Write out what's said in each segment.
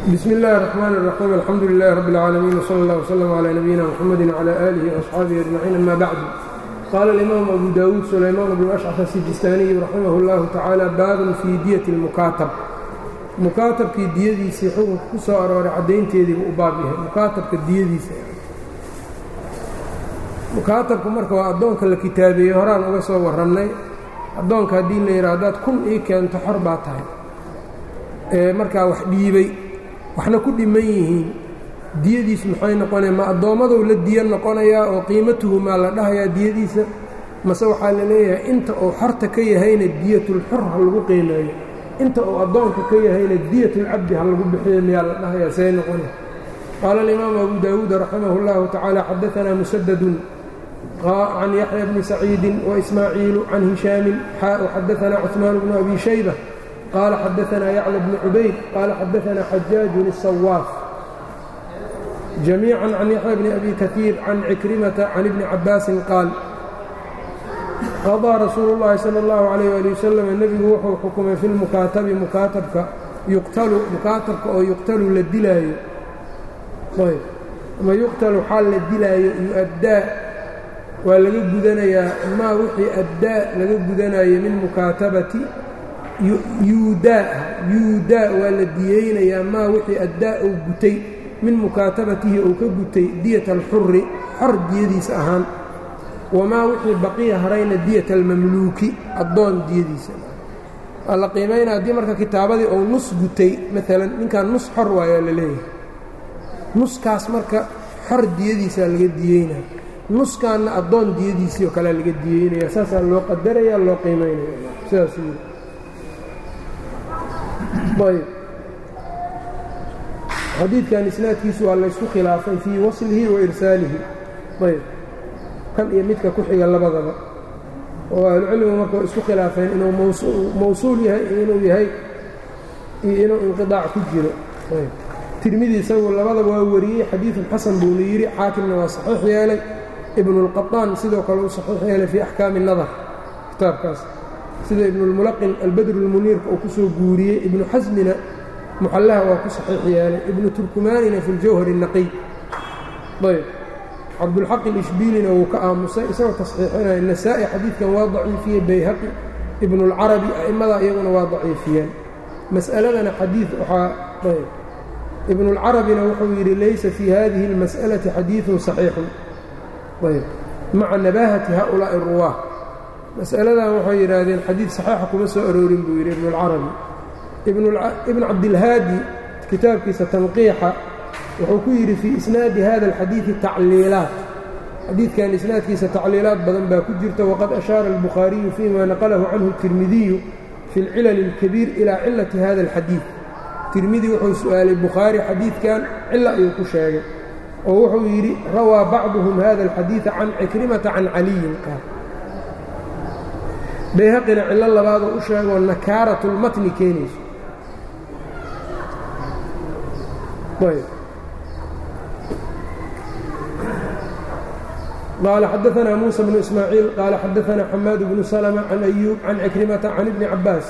bsm اllahi الرحmn الرaxيim alxamdu لlah rb اlcaalamiin wslى اllah wslm عlى nabiyina mxamedi wعlى alihi وaصxaabihi aجmaciin ama bacdu qaala اlimaamu abu dawuud sulaymaan bnu ashcaf asijistaaniyu raximah اllahu tacaala baabun fii diyati اlmukaatab mukaatabkii diyadiisii xukunka ku soo arooray caddaynteediibu u baab yahay mukaatabka diyadiisa mukaatabku marka waa addoonka la kitaabeeyey horaan uga soo warrannay addoonka haddii la yidha haddaad kun ii keento xor baa tahay ee markaa wax dhiibay waxna ku dhiman yihiin diyadiisu maxay noqonaya ma addoommadou la diya noqonayaa oo qiimatuhu maa la dhahayaa diyadiisa mase waxaa la leeyahay inta uu xorta ka yahayna diyatulxor ha lagu qiimeeyo inta uu addoonka ka yahayna diyatulcabdi ha lagu bixiyo miyaa la dhahayaa see noqonaya qaala alimaamu abu daawuud raximah اllahu tacaala xadaanaa musadadun can yaxya bni saciidin waismaaciilu can hishaamin xadaanaa cuثmaan bnu abi shayba qال xadaثna yعlى بن cubayd qال xadaثna xajaaج الصواaf جamيiعا عan yaحyى بن أbي kaثيir can cikrimةa can iبni cabاasi qaal qaضىa rasuul الlahi salى الlaه عalيه alي waslm nebigu wuxuu xukumay fi lmukaatabi mukaatabka yuqtalu mukaatabka oo yuqtalu la dilaayo ayb ama yuqtalu xaal la dilaayo yu'addaa waa laga gudanayaa maa wixii addaa laga gudanayo min mukaatabati yuudaa yuudaa waa la diyeynayaa maa wixii addaa uu gutay min mukaatabatihi uu ka gutay diyata alxuri xor diyadiisa ahaan wamaa wixii baqiya harayna diyata almamluuki addoon diyadiisa waa la qiimaynaa haddii marka kitaabadii uu nus gutay maalan ninkan nus xor waayaa la leeyahay nuskaas marka xor diyadiisaa laga diyeynaya nuskaanna addoon diyadiisii oo kalea laga diyeynaya saasaa loo qadaraya loo qiimaynaya sidaas ayb xadiidkan isnaadkiisu waa laysku khilaafay fii waslihi wa irsaalihi ayb kan iyo midka ku xiga labadaba oo ahlucilmigu marka isku khilaafeen inuu mawsuul yahay iyo inuu yahay iyo inuu inqidaac ku jiro ayb tirmidi isagu labadaba waa wariyey xadiidun xasan buuna yidhi xaakimna waa saxiix yeelay ibnuulqaطaan sidoo kale uu saxiix yeelay fii axkaami nadar kitaabkaas sida ibnulmulaqin albadrulmuniirka uu ku soo guuriyey ibnu xasmina muxallaha waa ku saxiix yeelay ibnu turkumaanina fi ljawhar الnaqiy ayb cabdulxaq ilishbiilina wuu ka aamusay isagoo tasxiixinaya nasaa'i xadiidkan waa daciifiyey bayhaqi ibnuulcarabi a'immada iyaguna waa daciifiyeen mas'aladana xadiid waxaa ayb ibnuulcarabina wuxuu yidhi laysa fii hadihi اlmas'alati xadiiثun صaxiixun ayb maca nabaahati haؤulaaءi الruwaah mas'aladan waxay yidhaahdeen xadiid saxiixa kuma soo aroorin buu yidhi ibnuulcarabi ibnu cabdilhaadi kitaabkiisa tanqiixa wuxuu ku yidhi fii isnaadi hada alxadiidi tacliilaat xadiidkan isnaadkiisa tacliilaad badan baa ku jirta waqad ashaara albukhaariyu fima naqalahu canhu الtirmidiyu fi اlcilal اlkabiir ilaa cilati hada alxadiid tirmidi wuxuu su'aalay bukhaari xadiidkan cilo ayuu ku sheegay oo wuxuu yidhi rawaa bacduhum hada alxadiida can cikrimata can caliyin qaal bayhaqina cillo labaadoo u sheegoo nakaarat اlmatni keenayso qaala xadaثna muسى bnu ismaaciil qaala xadaثna xamaad bnu slmة can أyuub can cikrimata can ibni cabaas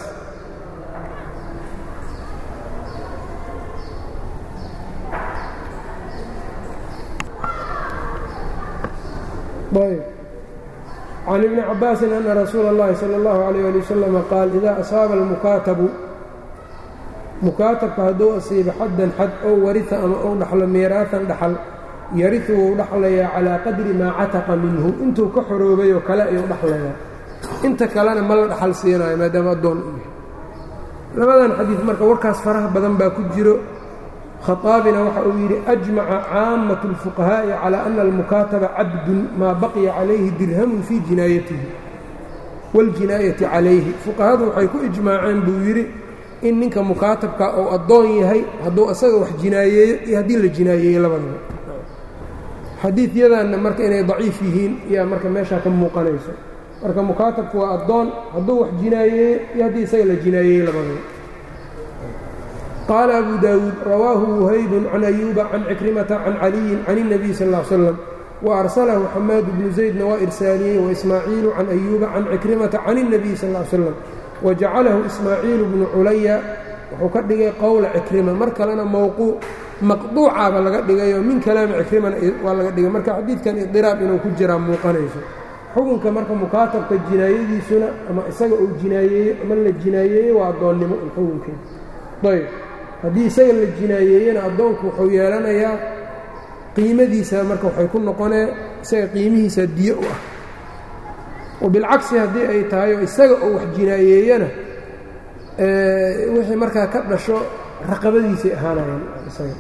can ibni cabaasin ana rasuula اllahi salى اllahu عalيyه ali wasalam qaal idaa asaaba almukaatabu mukaatabka hadduu asiibo xaddan xad ow warita ama ou dhaxlo miiraatan dhaxal yariu wuu dhaxlayaa calaa qadri maa cataqa minhu intuu ka xoroobay oo kale ayuu dhaxlayaa inta kalena ma la dhaxal siinayo maadaama addoon u yahay labadan xadiid marka warkaas faraha badan baa ku jiro khaaabina waxa uu yidhi ajmaca caamatu اlfuqahaa'i calaa ana almukaataba cabdun maa baqiya calayhi dirhamun fii jinaayatihi waاljinaayati calayhi fuqahadu waxay ku ijmaaceen buu yidhi in ninka mukaatabka uu addoon yahay hadduu asaga wax jinaayeeyo iyo haddii la jinaayeeyo labadaba xadiidyadanna marka inay daciif yihiin yaa marka meeshaa ka muuqanayso marka mukaatabku waa addoon hadduu wax jinaayeeyo iyo haddii isaga la jinaayeeyo labadaba qaala abu daawuud rawaahu wuhaybun can ayuuba can cikrimata can caliyin can الnabiy sal ا l slam waarsalahu xamaad bnu zaydna waa irsaaliyey waismaaciilu can ayuuba can cikrimata can الnabiy sal ا l slam wajacalahu ismaaciilu bnu culaya wuxuu ka dhigay qowla cikrima mar kalena mawquuc maqduucaba laga dhigayoo min kalaami cikrimana waa laga dhigay marka xadiidkan idiraab inuu ku jiraa muuqanayso xukunka marka mukaatabka jinaayadiisuna ama isaga uu jinaayeeyo ama la jinaayeeyo waa addoonnimo un xukunkeeda ayb haddii isaga la jinaayeeyena addoonku wuxuu yeelanayaa qiimadiisa marka waxay ku noqonee isaga qiimihiisa diyo u ah oo bilcagsi haddii ay tahay oo isaga oo wax jinaayeeyana wixii markaa ka dhasho raqabadiisay ahaanayaan isaga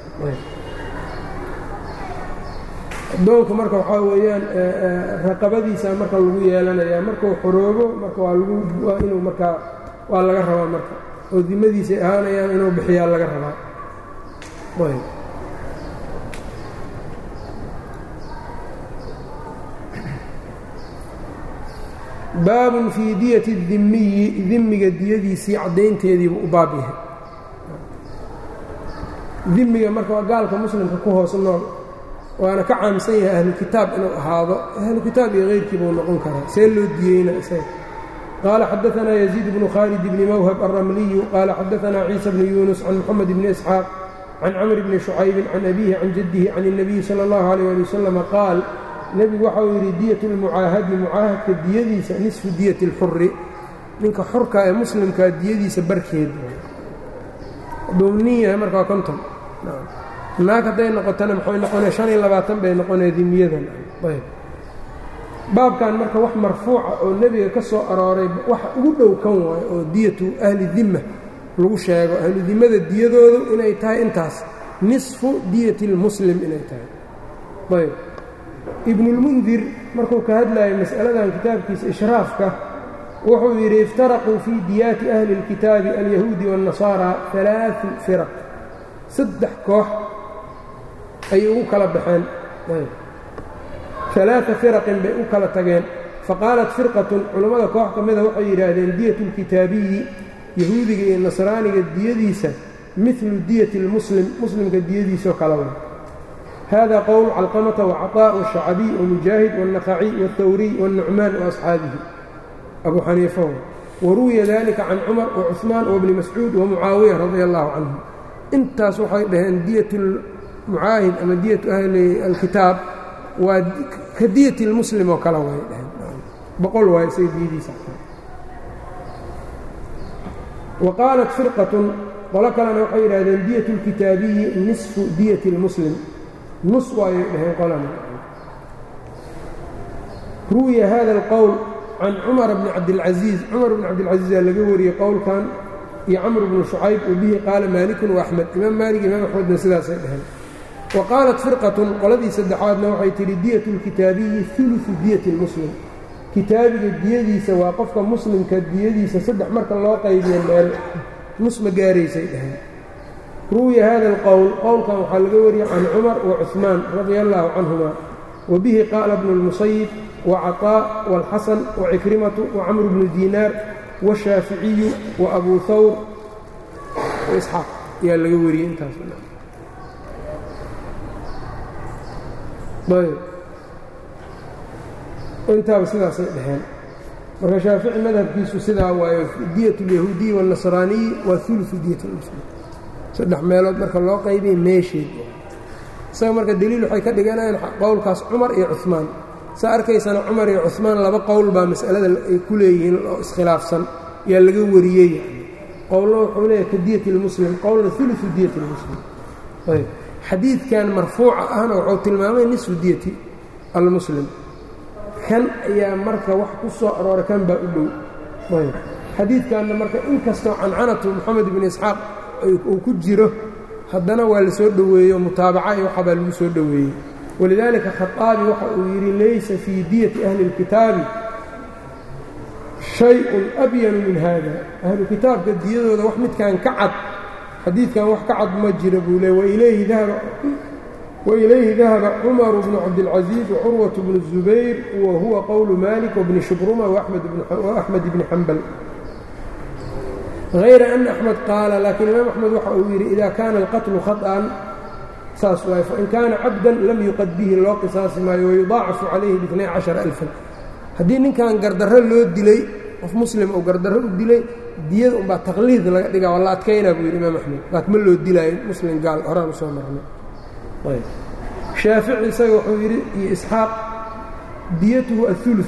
addoonku marka waxaa weeyaan raqabadiisa marka lagu yeelanayaa markuu xoroobo marka waa lagu waa inuu markaa waa laga rabaa marka oo dimadiisay ahaanayaan inuu bixiyaa laga rabaa ayb baabun fii diyati dimiyi dimiga diyadiisii caddaynteediibu u baab yahay dimiga marka waa gaalka muslimka ku hoos nool waana ka caamsan yahay ahlukitaab inuu ahaado ahlukitaab iyo keyrkiibuu noqon karaa see loo diyeyna isaga qaala xadaanaa yaziid bnu khaalid bni mawhab alramliyu qaala xadaanaa ciisa bnu yuunus can moxamed bni isxaaq can camr bni shucaybin can abiihi can jaddihi can الnabiyi salى اllahu alيyh ali wasalama qaal nebigu waxa uu yidhi diyat lmucaahadi mucaahadka diyadiisa nisfu diyati اlxuri ninka xorka ee muslimkaa diyadiisa barkeed hadduu nin yahay marka waa konton naag hadday noqotana maxay noqonee shan iyo labaatan bay noqonee dimiyadan ayb baabkan marka wax marfuuca oo nebiga ka soo arooray wax ugu dhow kan waayo oo diyatu ahli dimma lagu sheego ahlu dimmada diyadoodu inay tahay intaas nisfu diyati اlmuslim inay tahay ayb ibnulmundir markuu ka hadlayo mas'aladan kitaabkiisa ishraafka wuxuu yidhi iftaraquu fii diyaati ahli اlkitaabi alyahuudi waاnnasaara alaau firaq saddex koox ayay ugu kala baxeen alaaa firaqin bay u kala tageen faqaalat firqatun culammada koox ka mida waxay yidhaahdeen diyatu اlkitaabiyi yahuudiga iyo nasraaniga diyadiisa milu diyati اlmuslim muslimka diyadiisao kala wa hada qowl calqamata wacaطاء wالshacbiy wamujaahid wالnaqaciy wالthawriy wالnucmaan وaasxaabihi abu xaniifa waruwiya dalika can cumar wacuثmaan wbni mascuud wamucaawiya radi allahu canhum intaas waxay dhaheen diyat mucaahid ama diyatu ahli alkitaab waa ka diyati اlmuslim oo kale way dhaheen boqol waay isaga diyadiisa wa qaalat firqatun qolo kalena waxay yidhahdeen diyat اlkitaabiyi nisfu diyati اlmuslim nus waayay dhaheen qolana ruwiya hada اlqowl can cumar bni cabdilcaziiz cumar bni cabdilcaziizaa laga wariyey qowlkan iyo camr bnu shucayb wa bihi qaala maalikun waaxmed imaam maalik imaam axmedna sidaasay dhaheen wa qaalat firqatun qoladii saddexaadna waxay tidhi diyat اlkitaabiyi uluثu diyati اlmuslim kitaabiga diyadiisa waa qofka muslimka diyadiisa saddex marka loo qaybiyo meel nus ma gaaraysay dhaheen ruwiya hada اlqowl qowlkan waxaa laga wariyey can cumar wacuثmaan radia allahu canhuma wa bihi qaala bnu اlmusayib wacaطاء wاlxasan wacikrimatu wacamr bnu diinaar washaaficiyu waabuu hawr waisxaaq ayaa laga wariyey intaas intaaba sidaasay dhaheen marka shaafici madhabkiisu sidaa waayo diyat اlyahuudiyi wاlnasraaniyi waa uluثu diyat اlmuslim saddex meelood marka loo qaybiyay meesheed isaga marka deliil waxay ka dhiganayaan qowlkaas cumar iyo cuثmaan saa arkaysana cumar iyo cuثmaan laba qowl baa mas'alada ay ku leeyihiin oo iskhilaafsan yaa laga wariyey qowlna wuxuu leeyahay ka diyat اlmuslim qowlna uluثu diyat اlmuslim ayb xadiidkan marfuuca ahna wuxuu tilmaamay nisfu diyati almuslim kan ayaa marka wax ku soo arooray kan baa u dhow ayb xadiidkanna marka inkastoo cancanatu moxamed ibn isxaaq uu ku jiro haddana waa la soo dhoweeyo mutaabaca iyo waxabaa lagu soo dhoweeyey walidaalika khaطaabi waxa uu yidhi laysa fii diyati ahli اlkitaabi shay-un abyanu min hada ahlu kitaabka diyadooda wax midkan ka cad xadiidkan wax ka cad ma jira buu le wailayhi dahaba cumaru bnu cabdilcaziiz wacurwaة bnu الzubayr wa huwa qowlu malik wbni shubruma waaxmed bni xambal hayra ana axmed qaala laakiin imaam axmed waxa uu yidhi ida kaana alqatlu khaطأan saas waay fain kaana cabdan lam yuqad bihi loo qisaasi maayo wayudaacafu calayhi biاtnay caشhara alfan haddii ninkan gardarro loo dilay qof muslim oo gardarro u dilay diyada unbaa taqliid laga dhigaa waa la adkaynaa buu yidhi imaam axmed laakiin ma loo dilaayo muslim gaal horaan usoo marnay ayb shaafici isaga wuxuu yidhi iyo isxaaq diyatuhu aulu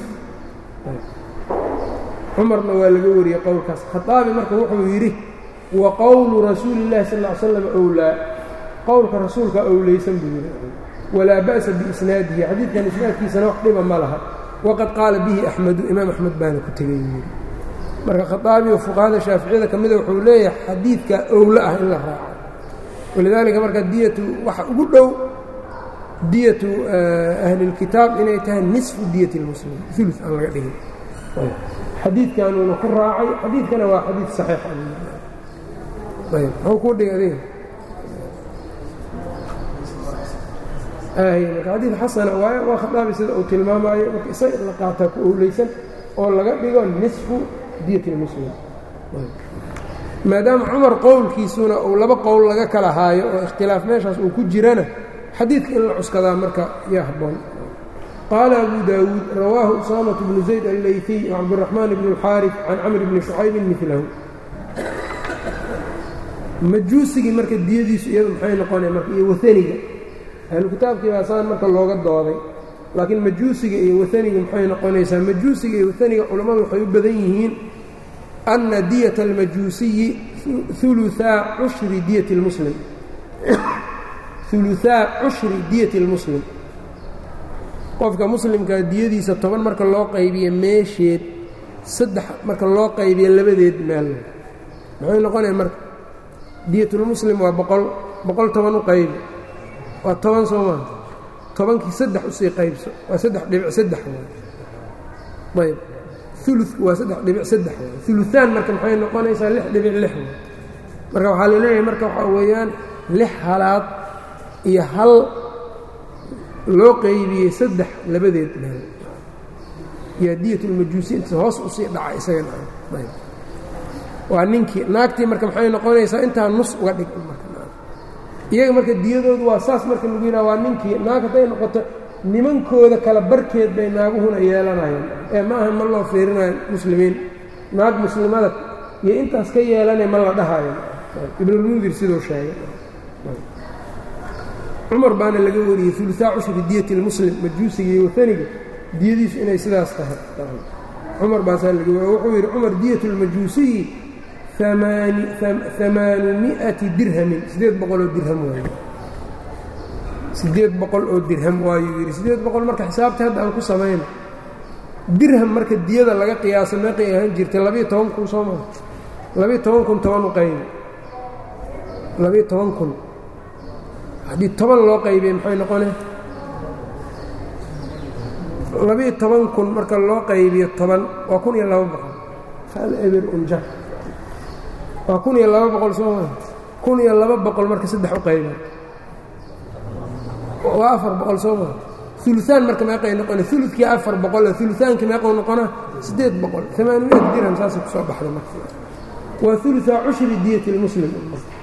cumarna waa laga wariyey qowlkaas khaaabi marka wuxuu yidhi wa qowlu rasuuli اllahi sal ly slam owlaa qowlka rasuulka owleysan buu yidhi walaa ba'sa biisnaadihi xadiidkan isnaadkiisana wax dhiba ma laha waqad qaala bihi axmedu imaam axmed baana ku tegay yidhi marka khaaabi oo fuqahada shaaficiyada ka mida wuxuu leeyahay xadiidka owlo ah in la raaco walidaalika marka diyatu waxa ugu dhow diyatu ahli اlkitaab inay tahay nisfu diyati اlmuslim ulu aan laga dhigin xadiidkanuuna ku raacay xadiidkana waa xadiid saxiix ayb muxuu kuu dhigay adiga marka xadiid xasana waaye waa khadaabi sida uu tilmaamaayo marka isaga in la qaataa ku owleysan oo laga dhigo nisfu diyati اlmuslim maadaama cumar qowlkiisuna uu laba qowl laga kala haayo oo ikhtilaaf meeshaas uu ku jirana xadiidka in la cuskadaa marka yaa habboon qaala abu daawuud rawaahu usaamaة bnu zayd allayfiy wcabdiraxmaan bn اlxaarif can camr bni shucaybin milahu majuusigii marka diyadiisu iyadu maxay noqonaya marka iyo waaniga ahlu kitaabkii baa saan marka looga dooday laakiin majuusiga iyo waaniga maxay noqonaysaa majuusiga iyo waaniga culammadu waxay u badan yihiin ana diyata almajuusiyi uluaa cushri diyati اlmuslim uluaa cushri diyati اlmuslim qofka muslimkaa diyadiisa toban marka loo qaybiyo meesheed saddex marka loo qaybiyo labadeed meel maxay noqonaya marka diyatulmuslim waa boqol boqol toban u qaybi waa toban soo maa tobankii saddex usii qaybso waa saddex dhibic saddex waay ayb uludku waa saddex dhibic saddex waay uluaan marka maxay noqonaysaa lix dhibic lix waay marka waxaa la leeyahay marka waxaa weeyaan lix halaad iyo hal loo qaybiyey saddex labadeed meel yaa diyatulmajuusi inta hoos usii dhaca isagana waa ninkii naagtii marka maxay noqonaysaa intaa nus uga dhig iyaga marka diyadoodu waa saas marka lagu yidhaha waa ninkii naag hadday noqoto nimankooda kala barkeed bay naaguhuna yeelanayaan ee ma ahan ma loo fiirinayo muslimiin naag muslimada iyo intaas ka yeelanay ma la dhahayo ibnulmundir siduu sheegay cumar baana laga wariyey uluaa cushri diyati lmuslim majuusiga iyo waaniga diyadiisu inay sidaas tahay cumar baasaa laga wariy wuxuu yidhi cumar diyat lmajuusiyi amaanu miati dirhamin siddeed boqol oo dirham waaye siddeed boqol oo dirham waayuu yidhi siddeed boqol marka xisaabta hadda aan ku samayno dirham marka diyada laga qiyaaso meeqay ahaan jirtay labiiyo toban kun soo maa labiiyo toban kun toban u qaybi labiiyo toban kun haddii toban loo qaybiye maxay noqone labiiyo toban kun marka loo qaybiyo toban waa kun iyo laba boqol hal eber unja waa kun iyo laba boqol soo maa kun iyo laba boqol marka saddex u qayba waa afar boqol soo maa uluaan marka meeqay noqona ulukii afar boqol ulutaankii meequu noqona siddeed boqol amaaniyad dirham saasay kusoo baxda marka waa ulua cushri diyati lmuslim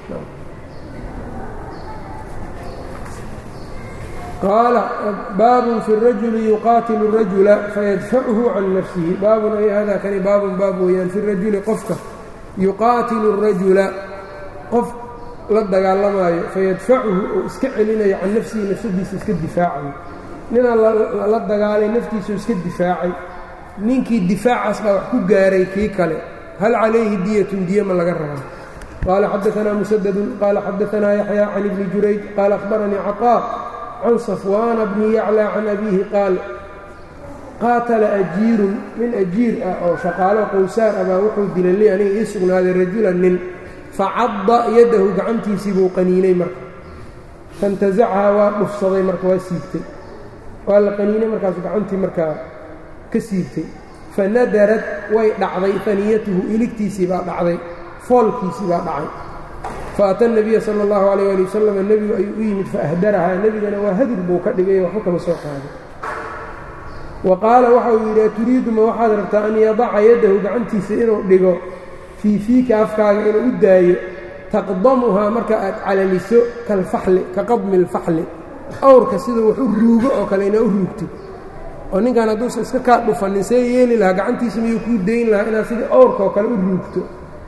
qaala baabun fi rajuli yuqaatilu rajula fayadfachu can nafsihi baabun ay hada kani baabun baab weeyaan fi rajuli qofka yuqaatilu rajula qof la dagaalamaayo fayadfacuhu oo iska celinayo can nafsihi nafsadiisa iska difaacayo ninaa la dagaalay naftiisuu iska difaacay ninkii difaacaas baa wax ku gaaray kii kale hal calayhi diyatun diya ma laga rabaa qaala xadaanaa musadadun qaala xadaanaa yaxya can ibni jurayj qaala akhbaranii caqaa can safwaana bni yaclى can abiihi qaal qaatala ajiirun nin ajiir ah oo shaqaalo qowsaar ah baa wuxuu dilay li aniga ii sugnaaday rajulan nin facadda yadahu gacantiisii buu qaniinay marka fantasacahaa waa dhufsaday marka waa siibtay waa la qaniinay markaasu gacantii markaa ka siibtay fanadarad way dhacday faniyatuhu iligtiisii baa dhacday foolkiisii baa dhacay faata nabiya sala allahu calayh ali wasalam nebigu ayuu u yimid faahdarahaa nebigana waa hadur buu ka dhigay waxba kama soo qaaday wa qaala waxa uu yidhi aturiidu ma waxaad rabtaa an yadaca yaddahu gacantiisa inuu dhigo fii fiika afkaaga inuu u daayo taqdamuhaa marka aad calaliso kalfaxli ka qadmi alfaxli awrka siduu wax u ruugo oo kale inaa u ruugtid oo ninkan hadduusan iska kaa dhufanin see yeeli lahaa gacantiisa miyuu kuu dayn lahaa inaad sidii awrka oo kale u ruugto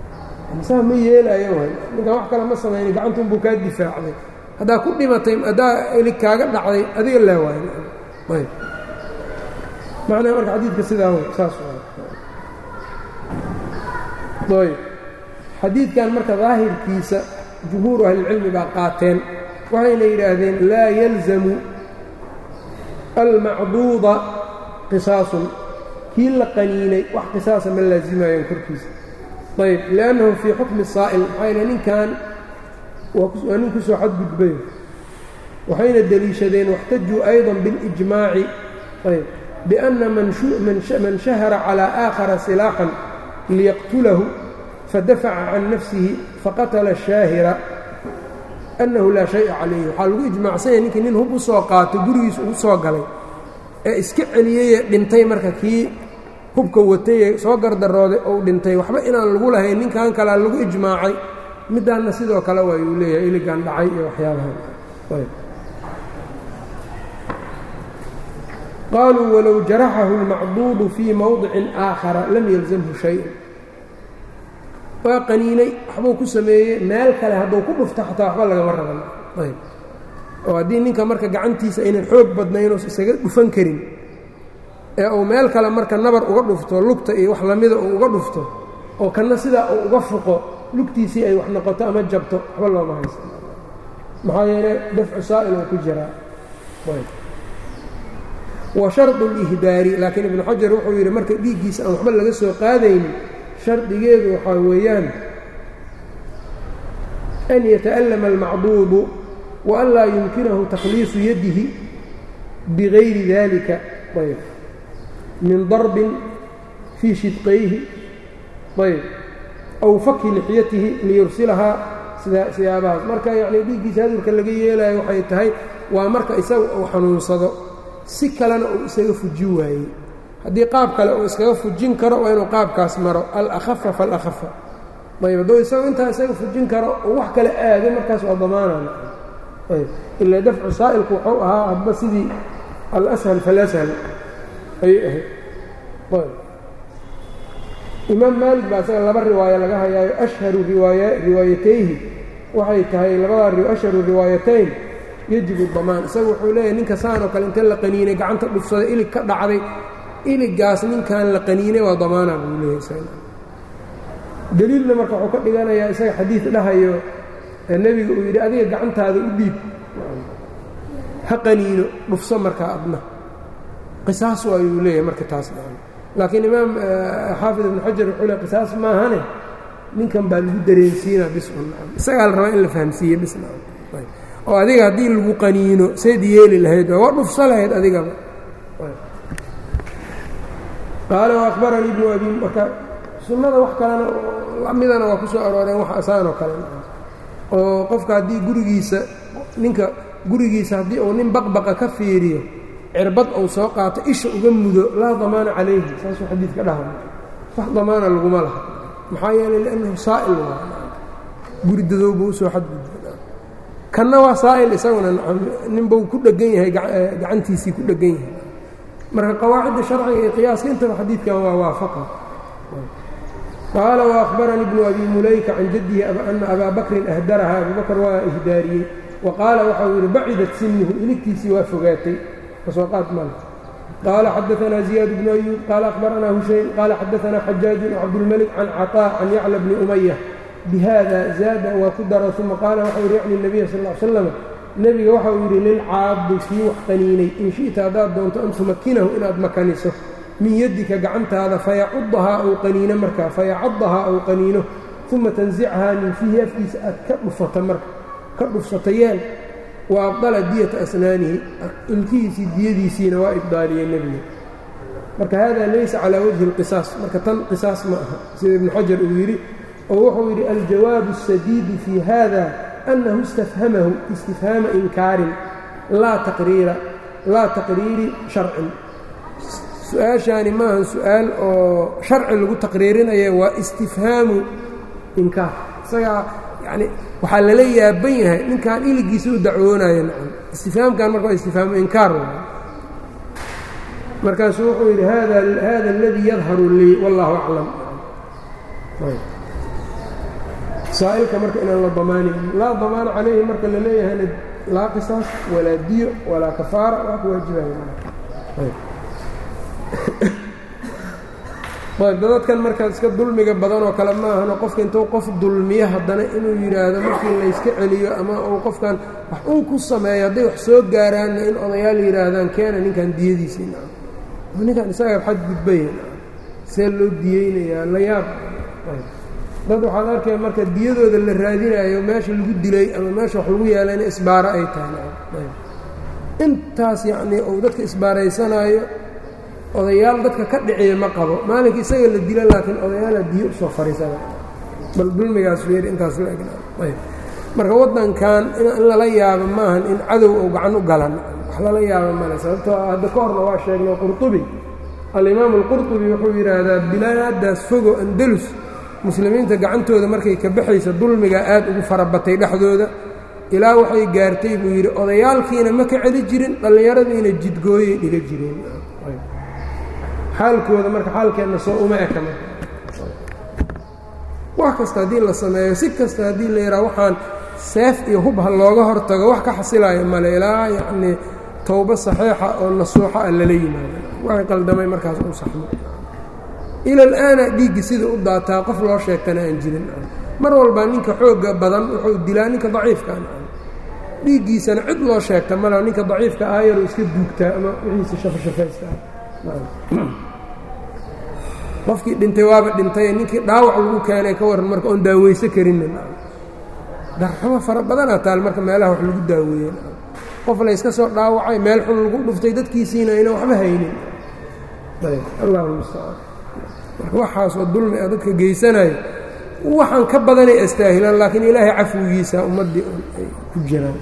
saa ma yeelayo way ninkan wax kale ma samayni gacantunbuu kaa difaacday haddaa ku dhimatay haddaa elig kaaga dhacday adiga laa waayo ayb macnaha marka xadiidka sidaa way saas ayb xadiidkan marka daahirkiisa jumhuuru ahlilcilmi baa qaateen waxayna yidhaahdeen laa yalzamu almacduuda qisaasun kii la qaniinay wax qisaasa ma laasimayaan korkiisa ayb liannahu fii xukmi saa'il maxayna ninkan waa nin ku soo xadgudbay waxayna deliishadeen واxtajuu أyضا bاlإجmaaci ayb بأna man shahara calى آakhara silaaxا liyaqtulahu fadafaca can nafsihi faqatla الشhaahira أnnahu laa شhayءa calayhi waxaa lagu ijmaacsanya ninkii nin hub u soo qaato gurigiisa ugu soo galay ee iska celiyeyee dhintay marka kii hubka watayee soo gardarooday ou dhintay waxba inaan lagu lahayn ninkan kalea lagu ijmaacay middaanna sidoo kale waa yuu leeyahay iligan dhacay iyo waxyaabahan qaaluu walow jaraxahu اlmacduudu fii mowdicin aakhara lam yalzamhu shay-un waa qaniinay waxbuu ku sameeyey meel kale hadduu ku dhufto xataa waxba lagama raban ayb oo haddii ninka marka gacantiisa aynan xoog badnaynos isaga dhufan karin ee uu meel kale marka nabar uga dhufto lugta iyo wax lamida uu uga dhufto oo kanna sidaa uu uga fuqo lugtiisii ay wax noqoto ama jabto waxba looma haysa maxaa yeele dafcu saa'il oo ku jiraa wa shardu اlihdaari laakiin ibnu xajar wuxuu yidhi marka dhiiggiisa aan waxba laga soo qaadaynin shardigeedu waxaa weeyaan an yata'allama almacduudu wa an laa yumkinahu takhliisu yadihi bigayri dalika ayb min darbin fii shidqayhi ayb aw faki lixyatihi liyursilahaa sida siyaabahaas marka yacnii dhiiggiisa hadurka laga yeelayo waxay tahay waa marka isaga uu xanuunsado si kalena uu isaga fuji waayey haddii qaab kale uu iskaga fujin karo waa inuu qaabkaas maro alakhafa falakhafa ayb hadduu isagu intaa isaga fujin karo uu wax kale aado markaas waa damaanana ayb ilaa dafcu saa'ilku wuxuu ahaa hadba sidii alashal falashal ayay ahayd ayb imaam maalik baa isaga laba riwaayo laga hayaayo ashharu riwaaya riwaayatayhi waxay tahay labada ashharu riwaayatayn yajibu damaan isaga wuxuu leeyahay ninka saan oo kale inta la qaniinay gacanta dhufsaday ilig ka dhacday iligaas ninkan la qaniinay waa damaana buu leeyahay deliilna marka wuxuu ka dhiganayaa isaga xadiid dhahayo nebiga uu yidhi adiga gacantaada u dhiib ha qaniino dhufso markaa adna qisaas waayuu leeyahay marka taas laakiin imaam xaafid ibnu xajar wuxuu le qisaas maahane ninkan baa lagu dareensiinaa bisun isagaa la rabaa in la fahamsiiye bisna oo adiga haddii lagu qaniino sayd yeeli lahayd waa dhufso lahayd adigaba qaala waahbaranii ibnu abi marka sunnada wax kalena lamidana waa ku soo arooreen wax asaanoo kale oo qofka haddii gurigiisa ninka gurigiisa haddii uu nin baqbaqa ka fiiriyo cirbad uu soo qaato isha uga mudo laa damaana calayhi saasuu xadiidka dhaha wax damaana laguma laha maxaa yeelay liannahu saa'il waa guri dadowba usoo xadgudba kanna waa saa'il isaguna ninbau ku dhegan yahay gacantiisii ku dhegan yahay marka qawaacidda sharciga iyo qiyaaska intaba xadiidkan waa waafaqa qaala waأkhbaranii bnu abi mulayka can jaddihi ana abaa bakrin ahdaraha abu bakr waa ihdaariyey wa qaala waxau yidhi bacidat sinuhu iligtiisii waa fogaatay kasoo qaad mal qaala xadaanaa ziyaad bnu ayuub qaala akhbaranaa hushayn qaala xadaanaa xajaajun cabdulmelik can caطaa can yacla bni umaya bihada zaada waa ku daro uma qaala waxau yidhi yacni nabiya sal l slam nebiga waxau yidhi lilcaadi kii wax qaniinay in shi'ta haddaad doonto an tumakinahu inaad makaniso min yaddika gacantaada fayacudahaa ou qaniino markaa fayacadahaa ou qaniino uma tansichahaa min fiihi afkiisa aad ka dhufata marka ka dhufsata yeel wa abdala diyata asnaanihi ilkihiisii diyadiisiina waa ibdaaliyey nebiga marka hada laysa calaa wajhi اlqisaas marka tan qisaas ma aha sida ibnu xajar uu yidhi oo wuxuu yidhi aljawaabu الsadiidi fii hada أنه اsتفhمه اsتفهاaمa إنكاarin laa تqريira laa تaqريiri شharci su-aaشhaani maaha su-aal oo شharci lagu taqriirinaya waa اsتifhaamu inkaar isagaa yani waxaa lala yaaban yahay ninkan iligiisa u dacwoonayo nacam istifhaamkan marka waa istifhaamu inkaar markaasuu wuxuu yidhi hada اladii yadharu lii والlahu أعlam saa'ilka marka inaan la damaanaynin laa damaana calayhi marka la leeyahayna laa qisaas walaa diyo walaa kafaara waa ku waajibaya dadadkan marka iska dulmiga badan oo kale ma ahano qofka intuu qof dulmiyo haddana inuu yidhaahdo markii layska celiyo ama uu qofkan wax uu ku sameeyo hadday wax soo gaaraanna in odayaal yidhaahdaan keena ninkan diyadiisii ninkan isaga xad gudbaya see loo diyeynayaa la yaab dad waxaad arkaya marka diyadooda la raadinayo meesha lagu dilay ama meesha wax lagu yeelayna isbaaro ay tahay intaas yacnii uu dadka isbaaraysanaayo odayaal dadka ka dhiciya ma qabo maalinka isaga la dilo laakiin odayaala diyo usoo fariisana bal dulmigaas feer intaas la egna marka waddankan in lala yaabo maahan in cadow uu gacan u galan wax lala yaabo male sababtoo hadda ka horna waa sheegnay qurطubi alimaamu alqurطubi wuxuu yidhaahdaa bilaadaas fogo andalus muslimiinta gacantooda markay ka baxaysa dulmigaa aad ugu farabatay dhexdooda ilaa waxay gaartay buu yidhi odayaalkiina ma ka celi jirin dhallinyaradiina jidgooyay dhiga jireen xaalkooda marka xaalkeenna soo uma eka marka wax kasta haddii la sameeyo si kasta haddii la yidhaha waxaan seef iyo hubha looga hortago wax ka xasilaayo male ilaa yacnii towbo saxiixa oo nasuuxa ah lala yimaado waxay qaldamay markaas u saxmo ila alaana dhiiggi sida u daataa qof loo sheegtana aan jirin mar walba ninka xoogga badan wuxuu dilaa ninka daciifkaan dhiiggiisana cid loo sheegta mala ninka daciifka aayaruu iska duugtaa ama wixiisa shafashafaysta qofkii dhintay waaba dhintay ninkii dhaawac lagu keenay ka warran marka oon daaweyso karinnin darxumo fara badanaa taal marka meelaha wax lagu daaweeyen qof layska soo dhaawacay meel xun lagu dhuftay dadkiisiina ayna waxba haynin allahu mustacaan marka waxaasoo dulmi ah dadka geysanayo waxaan ka badanay astaahilaan laakiin ilaahay cafwigiisa ummaddii ay ku jiraan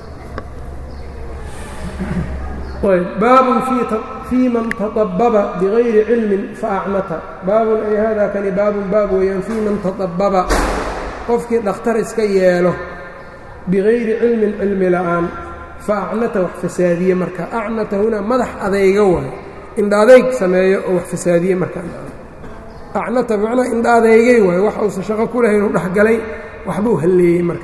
baabun fii man taطababa bigayri cilmin faacmata baabun ay haadaa kani baabun baab weeyaan fii man taطababa qofkii dhakhtar iska yeelo bigayri cilmin cilmi la'aan faacnata wax fasaadiye marka acnata hunaa madax adayga waayo indha adayg sameeyo oo wax fasaadiye marka acnata macnaa indha adeygay waayo wax uusan shaqo ku lahayn u dhexgalay waxbuu halleeyey marka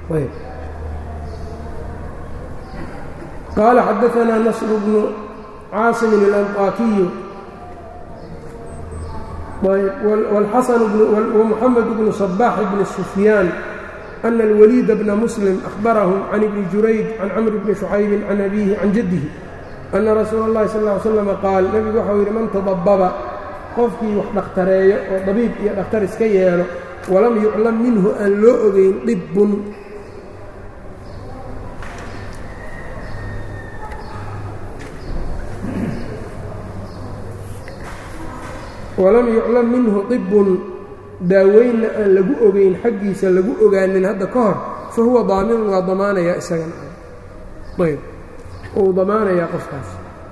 qaala xadaanaa nasr bnu caasimin اlanطaakiyu wmuxamed bnu صbax bni sufyaan ana اlwaliida bna muslim ahbarahum can ibni jurayj can camr bni shucaybi can abiihi can jaddihi ana rasuula اllahi sal ly slm qaal nebigu waxau yidhi man tadababa qofkii wax dhakhtareeyo oo dabiib iyo dhakhtar iska yeelo walam yuclam minhu aan loo ogeyn dhibbun walam yuclam minhu dibbun daaweynna aan lagu ogeyn xaggiisa lagu ogaanin hadda ka hor fa huwa daaminun waa damaanayaa isagana ayb uu damaanayaa qofkaas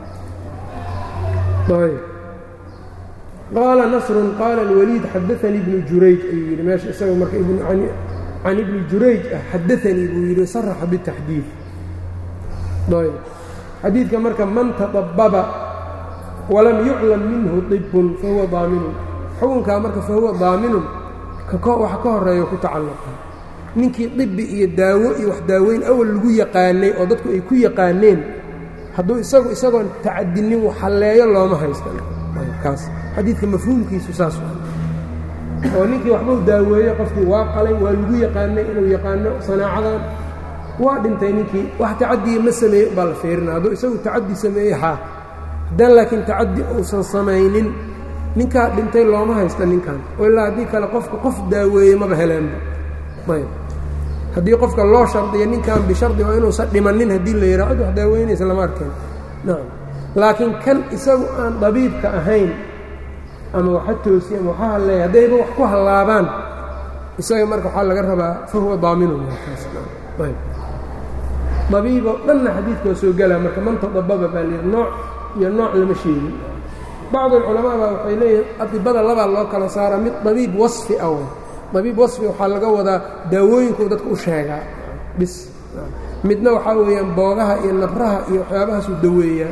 ayb qaala nasrun qaala alwaliid xadaanii ibnu jurayj ayuu yidhi meesha isaga marka can ibni jurayj ah xadaanii buu yidhi saraxa bitaxdiid ayb xadiidka marka man taطababa walam yuclam minhu dibbun fahuwa daaminun xukunkaa marka fahuwa daaminun waxa ka horeeyo ku tacalluqa ninkii dibi iyo daawo iyo wax daaweyn awal lagu yaqaanay oo dadku ay ku yaqaaneen hadduu isagu isagoon tacadinin waxhalleeyo looma haystankaas xadiidka mafhuumkiisu saas oo ninkii waxbuu daaweeye qofkii waa qalay waa lagu yaqaanay inuu yaqaano sanaacadan waa dhintay ninkii wax tacadiya ma sameeyey umbaa la fiirina hadduu isagu tacadi sameeyey haa haddaan laakiin tacadi uusan samaynin ninkaa dhintay looma haysta ninkan oo ilaa haddii kale qofka qof daaweeye maba heleenba ayb haddii qofka loo shardiyo ninkan bishardi waa inuusan dhimanin haddii la yidhaha cid wax daaweynaysa lama arkeen nacam laakiin kan isagu aan dabiibka ahayn ama waxa toosi ama waxa halleeya haddayba wax ku hallaabaan isaga marka waxaa laga rabaa fa huwa daaminun ayb dabiiboo dhanna xadiidka waa soo gelaa marka man tadababa baa layidhi nooc iyo nooc lama sheegin bacdu alculamaa baa waxay leeyihin adibada labaa loo kala saaraa mid dabiib wasfi ah dabiib wasfi waxaa laga wadaa daawooyinkuu dadka u sheegaa bis midna waxaa weeyaan boogaha iyo nabraha iyo waxyaabahaasuu daweeyaa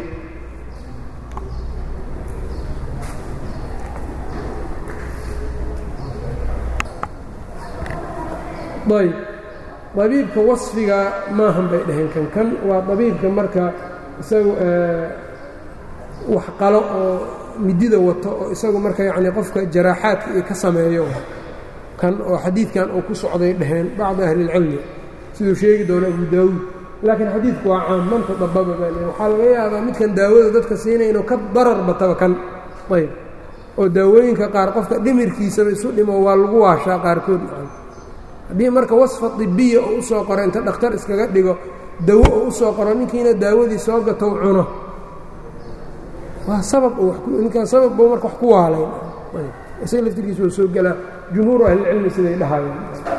ayb dabiibka wasfiga maahan bay dhaheen kan kan waa dabiibka marka isagu wax qalo oo midida wato oo isagu marka yacni qofka jaraaxaadka iyo ka sameeyo kan oo xadiidkan uu ku socday dhaheen bacdi ahli اlcilmi siduu sheegi doono abu daawuud laakiin xadiidku waa caam man tadababa baa le waxaa laga yaabaa midkan daawada dadka siinaya inuu ka darar bataba kan ayb oo daawooyinka qaar qofka dhimirkiisaba isu dhimo waa lagu waashaa qaarkood haddii marka wasfa dibiya oo usoo qoro inta dhakhtar iskaga dhigo dawo oo usoo qoro ninkiina daawadii soo gatow cuno waa sabab ninkaan sabab buu marka wax ku waalayn isaga laftirkiisa waa soo gelaa jumhuuru ahlicilmi siday dhahayeen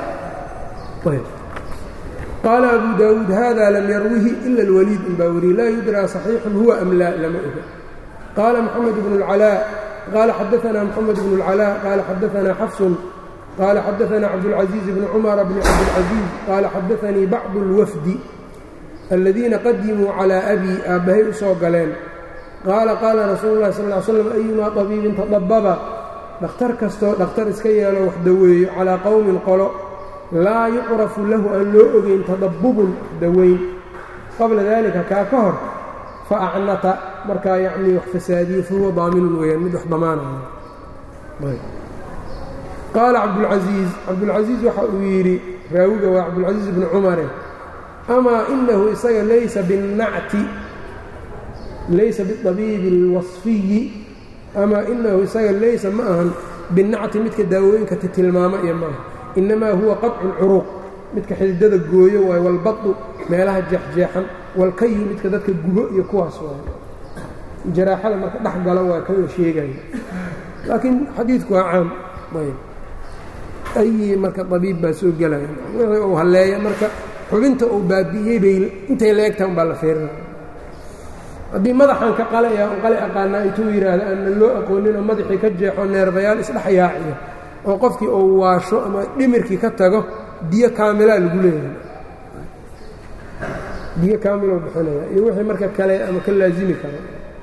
qaala abu daawuud hada lam yarwihi ila اlwaliid in baa weriye laa yudraa صaxiixun huwa am laa lama oga qaala mxamed bnu اlcalaa qaala xadaana mxamed bnu اlcalaa qaala xadaana xafsun qaala xadaana cabdاlcaزiiz bni cumara bni cabdاlcaزiiz qaala xadaanii bacdu اlwafdi aladiina qadimuu calىa abi aabbahay u soo galeen qaala qaala rasuulu اlahi sal ly slam ayumaa طabiibin tadababa dhakhtar kastoo dhakhtar iska yeelo wax daweeyo calaa qowmin qolo laa yucrafu lahu aan loo ogeyn tadabbubun daweyn qabla dalika kaa ka hor fa acnata markaa yacnii wax fasaadiye fahuwa daaminun weeyaan mid wax damaanaya qaala cabdulcasiiz cabdulcasiiz waxa uu yidhi raawiga waa cabdulcasiiz bni cumare amaa inahu isaga laysa binnacti laysa biabiibi اlwasfiyi amaa inahu isaga laysa ma ahan binnacti midka daawooyinka tilmaamo iyo maaha inamaa huwa qaطcu اlcuruuq midka xididada gooyo waay walbadu meelaha jeexjeexan walkayu midka dadka gubo iyo kuwaas waay jaraaxada marka dhex gala waa kan la sheegayo laakiin xadiidku waa caam ayi marka abiib baa soo gelaya wixii uu halleeya marka xubinta uu baabi'iyey bay intay la egtaha un baa la feerinaya haddii madaxan ka qalaya un qale aqaanaa intuu yidhaahdo aanna loo aqoonin oo madaxii ka jeexo neerbayaal isdhex yaaciyo oo qofkii uu waasho ama dhimirkii ka tago diyo kaamilaa lagu leeyahay diyo kaamiloo bixinaya iyo wixii marka kale ama ka laazimi karo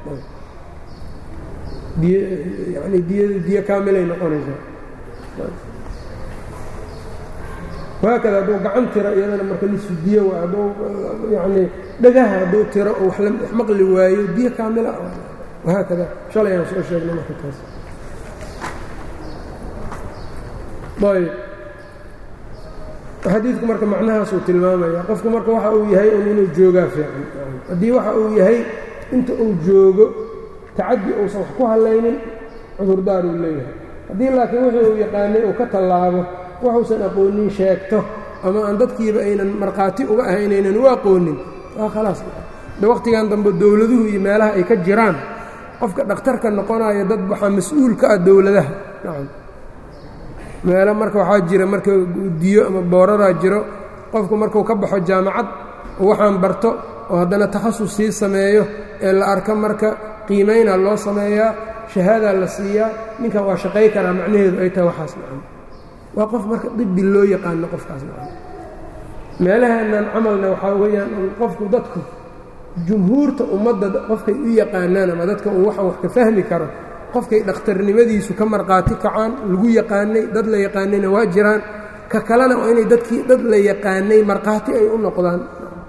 diy yani diy diyo kaamilay noqonaysaa wahaakada hadduu gacan tiro iyadana marka nisu diyo waa hadduu yacnii dhagaha hadduu tiro oo wax maqli waayo diyo kaamila wahaakada shalay aan soo sheegnay marka taas ayb xadiidku marka macnahaasuu tilmaamaya qofku marka waxa uu yahay un inuu joogaa fiican haddii waxa uu yahay inta uu joogo tacaddi uusan wax ku hallaynin cudurdaar uu leeyahay haddii laakiin wixii uu yaqaanay uu ka tallaabo waxuusan aqoonin sheegto ama aan dadkiiba aynan markhaati uga ahayn aynan u aqoonin waa khalaas de wakhtigan dambe dowladuhu iyo meelaha ay ka jiraan qofka dhakhtarka noqonayo dad waxaa mas-uul ka ah dowladaha nacam meelo marka waxaa jira marka diyo ama booraraa jiro qofku markuu ka baxo jaamacad oo waxaan barto oo haddana takhasus sii sameeyo ee la arko marka qiimaynaa loo sameeyaa shahaadaa la siiyaa ninkan waa shaqay karaa macnaheedu ay tahay waxaas nacam waa qof marka dibi loo yaqaano qofkaas nacam meelaheennan camalna waxaa weeyaan qofku dadku jumhuurta ummadda qofkay u yaqaanaan ama dadka uu waxaan wax ka fahmi karo qofkay dhakhtarnimadiisu ka markhaati kacaan lagu yaqaanay dad la yaqaanayna waa jiraan ka kalena waa inay dadkii dad la yaqaanay markhaati ay u noqdaan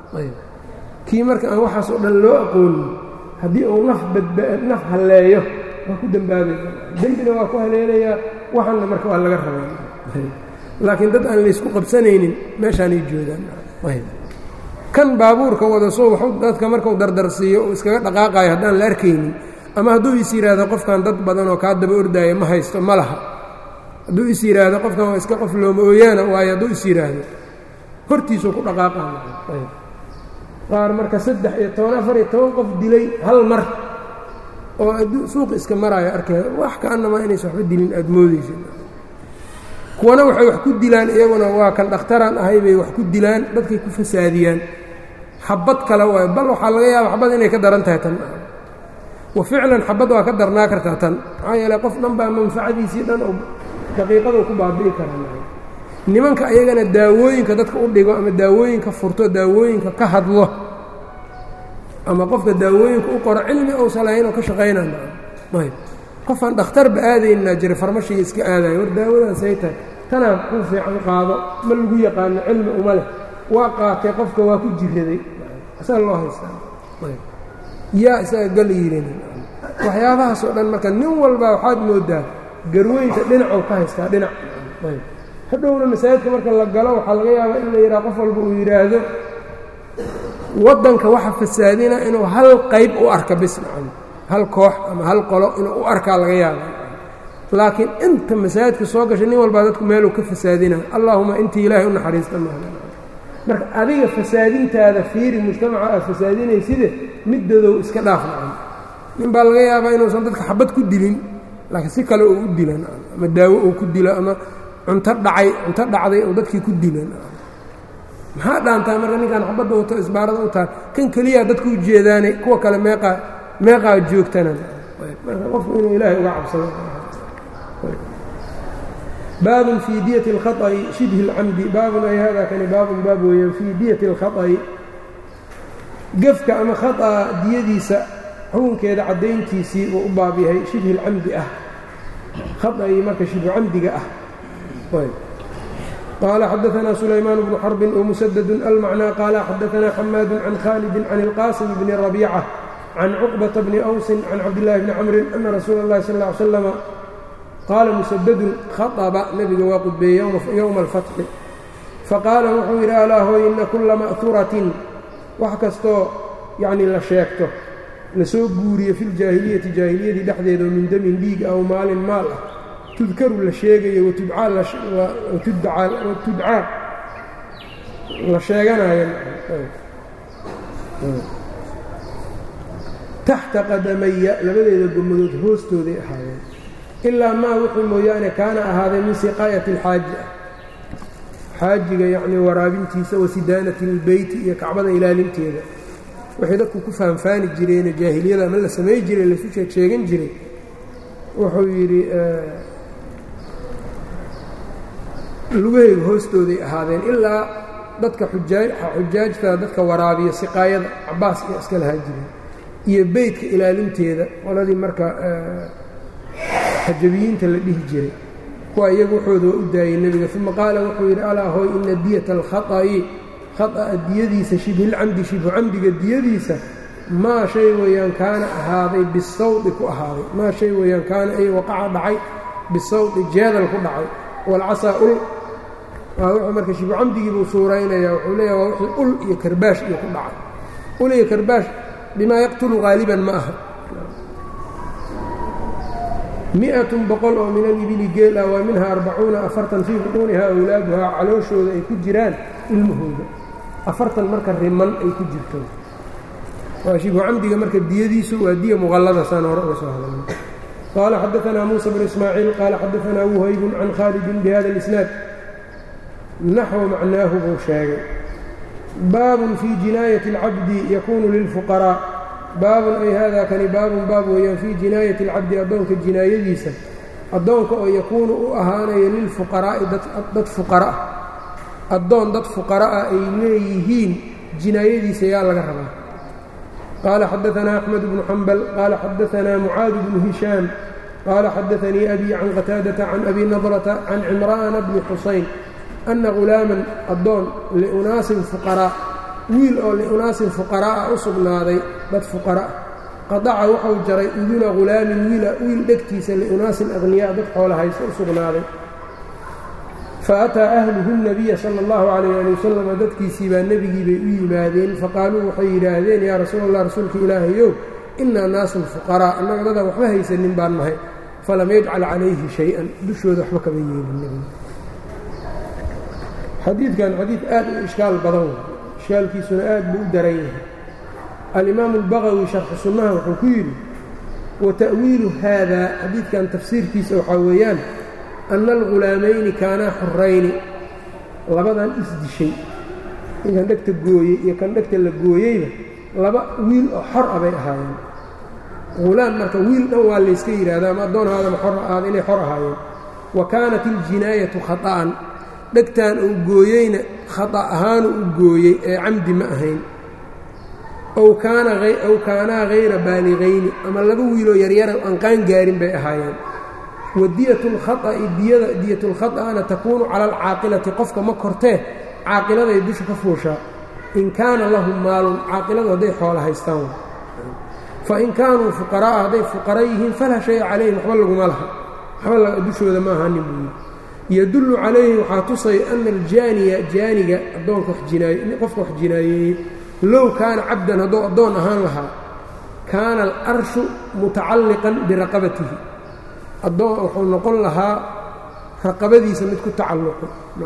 kii marka aan waxaas oo dhan loo aqoonin haddii uu naf badnaf halleeyo waa ku dembaabaysa dembina waa ku haleelayaa waxanna marka waa laga rabaa laakiin dad aan laysku qabsanaynin meeshaanay joogaan kan baabuurka wada soo waxu dadka markau dardarsiiyo uu iskaga dhaqaaqaayo haddaan la arkaynin ama hadduu is yidhaahdo qofkan dad badan oo kaa daba ordaaya ma haysto ma laha hadduu is yidhaahdo qofkan waa iska qof looma ooyaana waayo hadduu is yidhaahdo hortiisuu ku dhaqaaqaa qaar marka saddex iyo toban afar iyo toban qof dilay hal mar oo suuqa iska maraayo arkay wax kaanamaa inaysa waxba dilin aada moodaysa kuwana waxay wax ku dilaan iyaguna waa kan dhakhtaraan ahay bay wax ku dilaan dadkay ku fasaadiyaan xabad kale waayo bal waxaa laga yaaba xabad inay ka daran tahay tan wa ficlan xabad waa ka darnaa kartaa tan maxaa yeele qof dhan baa manfacadiisii dhan oo daqiiqaduu ku baabi'i karaa nimanka ayagana daawooyinka dadka u dhigo ama daawooyinka furto daawooyinka ka hadlo ama qofka daawooyinka u qoro cilmi ousan lahayn oo ka shaqaynayb qofaan dhakhtarba aadaynaa jira farmashiga iska aadayo war daawadaasay tahay tanaa kuu fiican qaado ma lagu yaqaano cilmi uma leh waa qaatay qofka waa ku jiraday asaa loo haystaa yaa isaga gal yirin waxyaabahaas oo dhan marka nin walba waxaad moodaa garweynta dhinacuu ka haystaa dhinac hadhowna masaajidka marka la galo waxaa laga yaabaa in la yidhaha qof walba uu yidhaahdo waddanka waxa fasaadina inuu hal qayb u arka bis nacam hal koox ama hal qolo inuu u arkaa laga yaaba laakiin inta masaajidka soo gashay nin walbaa dadku meeluu ka fasaadina allaahuma intii ilaahay u naxariista maaha marka adiga fasaadintaada fiiri mujtamaca aad fasaadinayside middadow iska dhaaf nacam nin baa laga yaabaa inuusan dadka xabad ku dilin laakiin si kale uu u dila nacam ama daawo uu ku dilo ama cunto dhacay cunto dhacday oo dadkii ku dila nacam maxaa dhaantaa marka ninkaan xabadda wato isbaarada u taal kan keliyaa dadku u jeedaane kuwa kale meeqaa meeqaa joogtana marka qofku inuu ilaahay uga cabsado baabun fii diyati اlkhaطأi shibhi اlcamdi baabun ay hada kani baabun baab weeyaan fii diyati اlkhaطأi gefka ama khaطأa diyadiisa xukunkeeda caddayntiisii uu u baab yahay shibhi اlcamdi ah khaطأii marka shibhu camdiga ah qال xdثna سulaymaan بن xرب ومسدد الmعنى qال xdثna xmاad عن khالد عن الqاsم بن ربيcة عن cقبة بن أوس عن cabdاللahi بن cمر أنa رasuul الlahi صلى اه عل sلم qaala مسدد khaطبa nebiga waa qudbeeyey yومa الفaتحi faqاala wuxuu yidhi alaa hooy ina kula ma'ثuraةi wax kastoo yani la sheegto lasoo guuriyo fi اljaahiliyati jaahiliyadii dhexdeeda min demin dhiig aw maalin maal ah tudkaru la sheegayo watudcaa la sheeganayo taxta qadamaya labadeeda gomadood hoostooday ahaadeen ilaa maa wuxuu mooyaane kaana ahaaday min siqaayati alxaaji ah xaajiga yacnii waraabintiisa wa sidaanati اlbeyti iyo kacbada ilaalinteeda waxay dadku ku faanfaani jireene jaahiliyada ama la samay jiray laysu sheeg sheegan jiray wuxuu yidhi lugaheyga hoostooday ahaadeen ilaa dadka xujaajta dadka waraabiya siqaayada cabaas iyo iska lahaa jireen iyo beytka ilaalinteeda qoladii marka xajabiyiinta la dhihi jiray kuwa iyagu waxooda waa u daayey nebiga uma qaala wuxuu yidhi alaa hooy ina diyata alkhaطa'i khaطa'a diyadiisa shibhilcamdi shibhu camdiga diyadiisa maa shay weeyaan kaana ahaaday bisawdi ku ahaaday maa shay weeyaan kaana ay waqaca dhacay bisawdi jeedal ku dhacay walcasaa ul waa wuxuu marka shibu camdigii buu suuraynayaa wuxuu leeyaha waa wixii ul iyo karbaash iyo ku dhacay ul iyo karbaash bimaa yaqtulu qaaliban ma aha mi-atun boqol oo min alibili geel ah waa minhaa arbacuuna afartan fii buquunihaa awlaaduhaa calooshooda ay ku jiraan ilmahooda afartan marka riman ay ku jirto waa shibu camdiga marka diyadiisu waa diya muqallada saan hore uga soo hadalnay qaala xadaanaa muusa bnu ismaaciil qaala xadaanaa wuhaybun can khaalidin bihada اlisnaad naxwa macnaahu buu sheegay baabun fii jinaayati اlcabdi yakuunu lilfuqaraaء baabun ay hada kani baabun baab weeyaan fii jinaayati اlcabdi addoonka jinaayadiisa addoonka oo yakuunu u ahaanaya lilfuqaraa'i dad fuqara'a addoon dad fuqara'a ay leeyihiin jinaayadiisa yaa laga rabaa qaala xadaanaa axmed bnu xambal qaala xadaanaa mucaad bnu hishaam qaala xadaanii abi can qataadata can abi nadrata can cimra'ana bni xusayn anna ghulaaman addoon liunaasin fuqaraa wiil oo liunaasin fuqaraa'a u sugnaaday dad fuqara qadaca wuxuu jaray uduna ghulaamin wiila wiil dhegtiisa liunaasin aqniyaa dad xoola hayso u sugnaaday fa ataa ahluhu nabiya sala allahu calayh ali wasalam dadkiisii baa nebigii bay u yimaadeen faqaaluu waxay yidhaahdeen yaa rasuul allah rasuulka ilaahayow innaa naasun fuqaraa annaga dadaan waxba haysanin baan nahay falam yajcal calayhi shay-an dushooda waxba kama yeelin nebiga xadiidkan xadiid aad u ishkaal badan wey ishkaalkiisuna aad buu u daran yahay alimaamu albagawi sharxu sunnaha wuxuu ku yidhi wa ta'wiilu haadaa xadiidkan tafsiirkiisa waxaa weeyaan anna algulaamayni kaanaa xorayni labadan isdishay ninkan dhegta gooyey iyo kan dhegta la gooyeyba laba wiil oo xor ah bay ahaayeen hulaam marka wiil dhan waa layska yidhaahda ama addoon aadama xor ahaada inay xor ahaayeen wa kaanat iljinaayatu khata'an dhegtan uu gooyeyna khata ahaanu u gooyey ee camdi ma ahayn ow kaanaa hayra baaligayni ama laba wiiloo yaryara aan qaan gaarin bay ahaayeen wadiyat اlkhaطa'i diyada diyat اlkhaطa'na takuunu cala alcaaqilati qofka ma kortee caaqiladay dusha ka fuushaa in kaana lahum maalun caaqiladu hadday xoola haystaan fain kaanuu fuqaraa'a hadday fuqara yihiin falaa shaya calayhim waxba laguma laha waxba dushooda ma ahanin buu yidhi yadullu calayhi waxaa tusay ana aljaaniya jaaniga addoonka qofka wax jinaayeeyey low kaana cabdan hadduu addoon ahaan lahaa kaana alarshu mutacalliqan biraqabatihi addoon wuxuu noqon lahaa raqabadiisa mid ku tacalluqo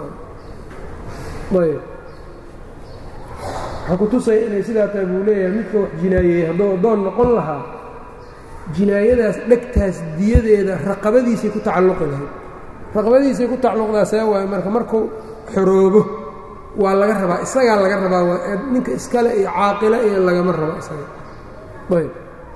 ayb waxaa ku tusaya inay sidaa tahay buu leeyahay midka wax jinaayeeyey hadduu addoon noqon lahaa jinaayadaas dhegtaas diyadeeda raqabadiisay ku tacalluqi lahayd raqabadiisay ku tacalluqdaa see waayo marka markuu xoroobo waa laga rabaa isagaa laga rabaa waa ninka iskale iyo caaqilo iyo lagama rabo isaga ayb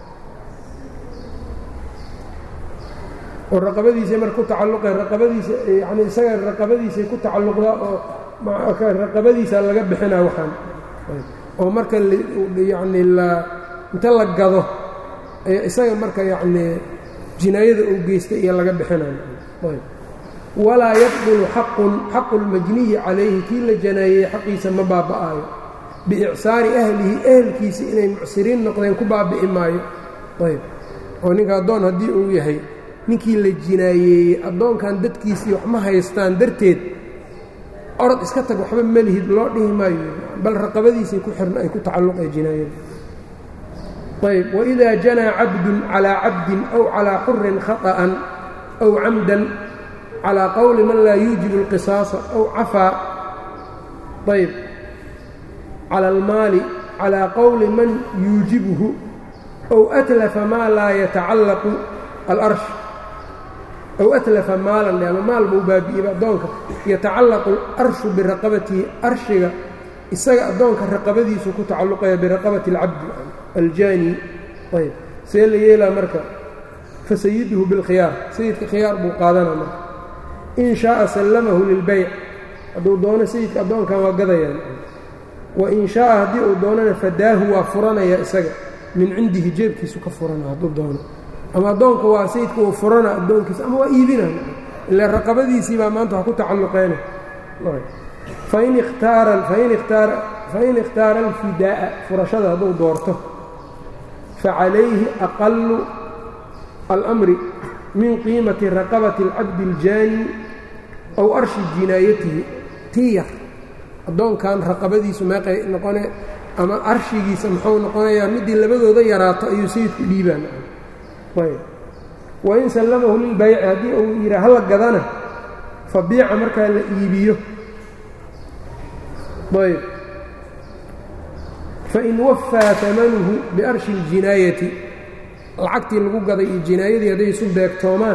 oo raqabadiisay marka ku tacalluqeen raqabadiisa yacni isaga raqabadiisay ku tacalluqdaa oo raqabadiisaa laga bixinaa waxaan oo marka yacni la inta la gado isaga marka yacnii jinaayada uu geystay iyo laga bixinayo ayb walaa yaqbulu xaqun xaqu lmajniyi calayhi kii la janaayeeyey xaqiisa ma baaba'aayo biicsaari ahlihi ehelkiisa inay mucsiriin noqdeen ku baabi'i maayo ayb oo ninka addoon haddii uu yahay ninkii la jinaayeeyey addoonkan dadkiisii wax ma haystaan darteed orod iska tag waxba melihid loo dhihi maayo bal raqabadiisay ku xirn ay ku tacalluqay jinaayada ayb wإida janaa cabdu calىa cabdin aw calىa xurin khaطأan aw camdan calىa qowli man laa yuujibu اlqisaasa aw cafaa ayb calى اlmaali calىa qowli man yuujibuhu aw atlafa maa laa yatacallaqu alarsh aw atlafa maalan ama maal buu baabi'iyba addoonka yatacallaqu alarshu biraqabatihi arshiga isaga addoonka raqabadiisu ku tacalluqaya biraqabati اlcabdi aljaani ayb see la yeelaa marka fasayiduhu bilkhiyaar sayidka khiyaar buu qaadana marka in shaءa sallamahu lilbayc hadduu doono sayidka addoonkan waa gadayaan wa in shaءa haddii uu doonana fadaahu waa furanaya isaga min cindihi jeebkiisu ka furana hadduu doono ama addoonka waa sayidka uu furana addoonkiisa ama waa iibina ila raqabadiisii baa maanta wax ku tacalluqeena fain ikhtaara fain ikhtaara fain ikhtaara alfidaa'a furashada hadduu doorto facalayhi aqalu almri min qiimati raqabati اlcabdi اljaani aw arshi jinaayatihi tii yar addoonkan raqabadiisu meeqay noqone ama arshigiisa muxuu noqonayaa midii labadooda yaraato ayuu sayidku dhiibaan wain sallamahu lilbayci haddii uu yidhaa hala gadana fabiica markaa la iibiyo ayb fain wafaa amanuhu biarshi اljinaayati lacagtii lagu gaday iyo jinaayadii hadday isu beegtoomaan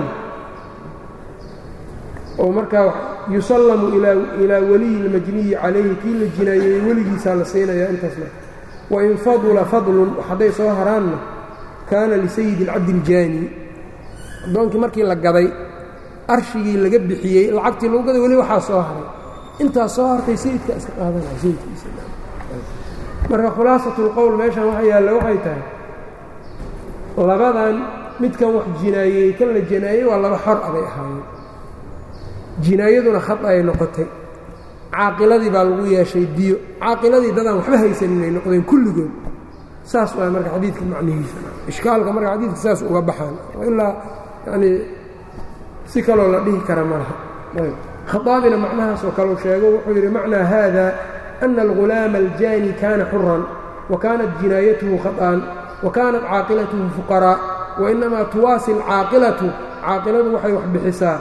oo markaa yusallamu ilaa waliyi اlmajniyi calayhi kii la jinaayeeyey weligiisaa la siinayaa intaasna wain fadula fadlun hadday soo haraanna kaana lisayidi اlcabdi اljaani addoonkii markii la gaday arshigii laga bixiyey lacagtii lagu gaday weli waxaa soo haray intaas soo hartay sayidka iska qaadanaya sayidkiisamarka khulaasat اlqowl meeshan waxa yaalla waxay tahay labadan midkan wax jinaayeeyey kan la jinaayey waa laba xor abay ahaayeen jinaayaduna khad ay noqotay caaqiladii baa lagu yeeshay diyo caaqiladii dadaan waxba haysanin ay noqdeen kulligood saas waa marka xadiidka macnihiisa ishkaalka marka xadiidka saas uga baxaan ilaa yanii si kaloo la dhihi kara ma laha khaaabina macnahaasoo kale u sheego wuxuu yidhi macnaa haada ana algulaama aljaani kaana xuran wa kaanat jinaayatuhu khaط'an wa kaanat caaqilatuhu fuqaraa wainamaa tuwaasi alcaaqilatu caaqiladu waxay wax bixisaa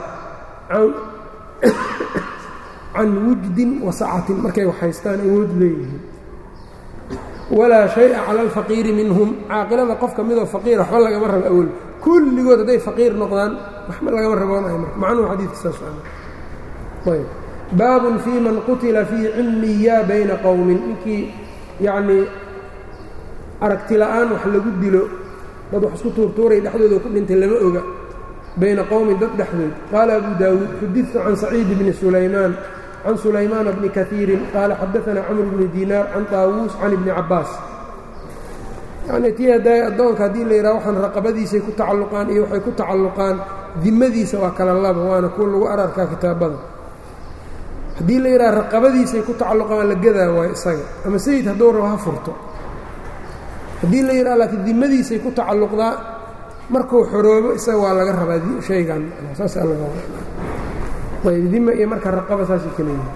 can wujdin wa sacatin markay wax haystaan awood leeyihiin walaa shaya cala alfaqiiri minhum caaqilada qof ka midoo faqiir waxba lagama rabo awol kulligood hadday faqiir noqdaan waxba lagama raboonayo marka macnuhu xadiidka saas ayb baabun fii man qutila fii cilmiya bayna qowmin ninkii yacnii aragti la'aan wax lagu dilo dad wax isku tuurtuuray dhexdooda ku dhintay lama oga bayna qowmin dad dhexdood qaala abu daawuud xudidtu can saciid bni sulaymaan can sulaymaana bni kaiirin qaala xadaanaa camr bni diinaar can taawuus can ibni cabbaas yacnii tii hadda addoonka haddii la yidhaha waxaan raqabadiisay ku tacalluqaan iyo waxay ku tacalluqaan dimadiisa waa kala laba waana kuwa lagu ararkaa kitaabada haddii la yidhaha raqabadiisay ku tacalluqaan la gadaa waayo isaga ama sayid hadduu rabo ha furto haddii la yidhaha laakiin dimadiisay ku tacalluqdaa markuu xoroobo isaga waa laga rabaa shaygan saasaa laga ayb dima iyo marka raqaba saasay kala yihin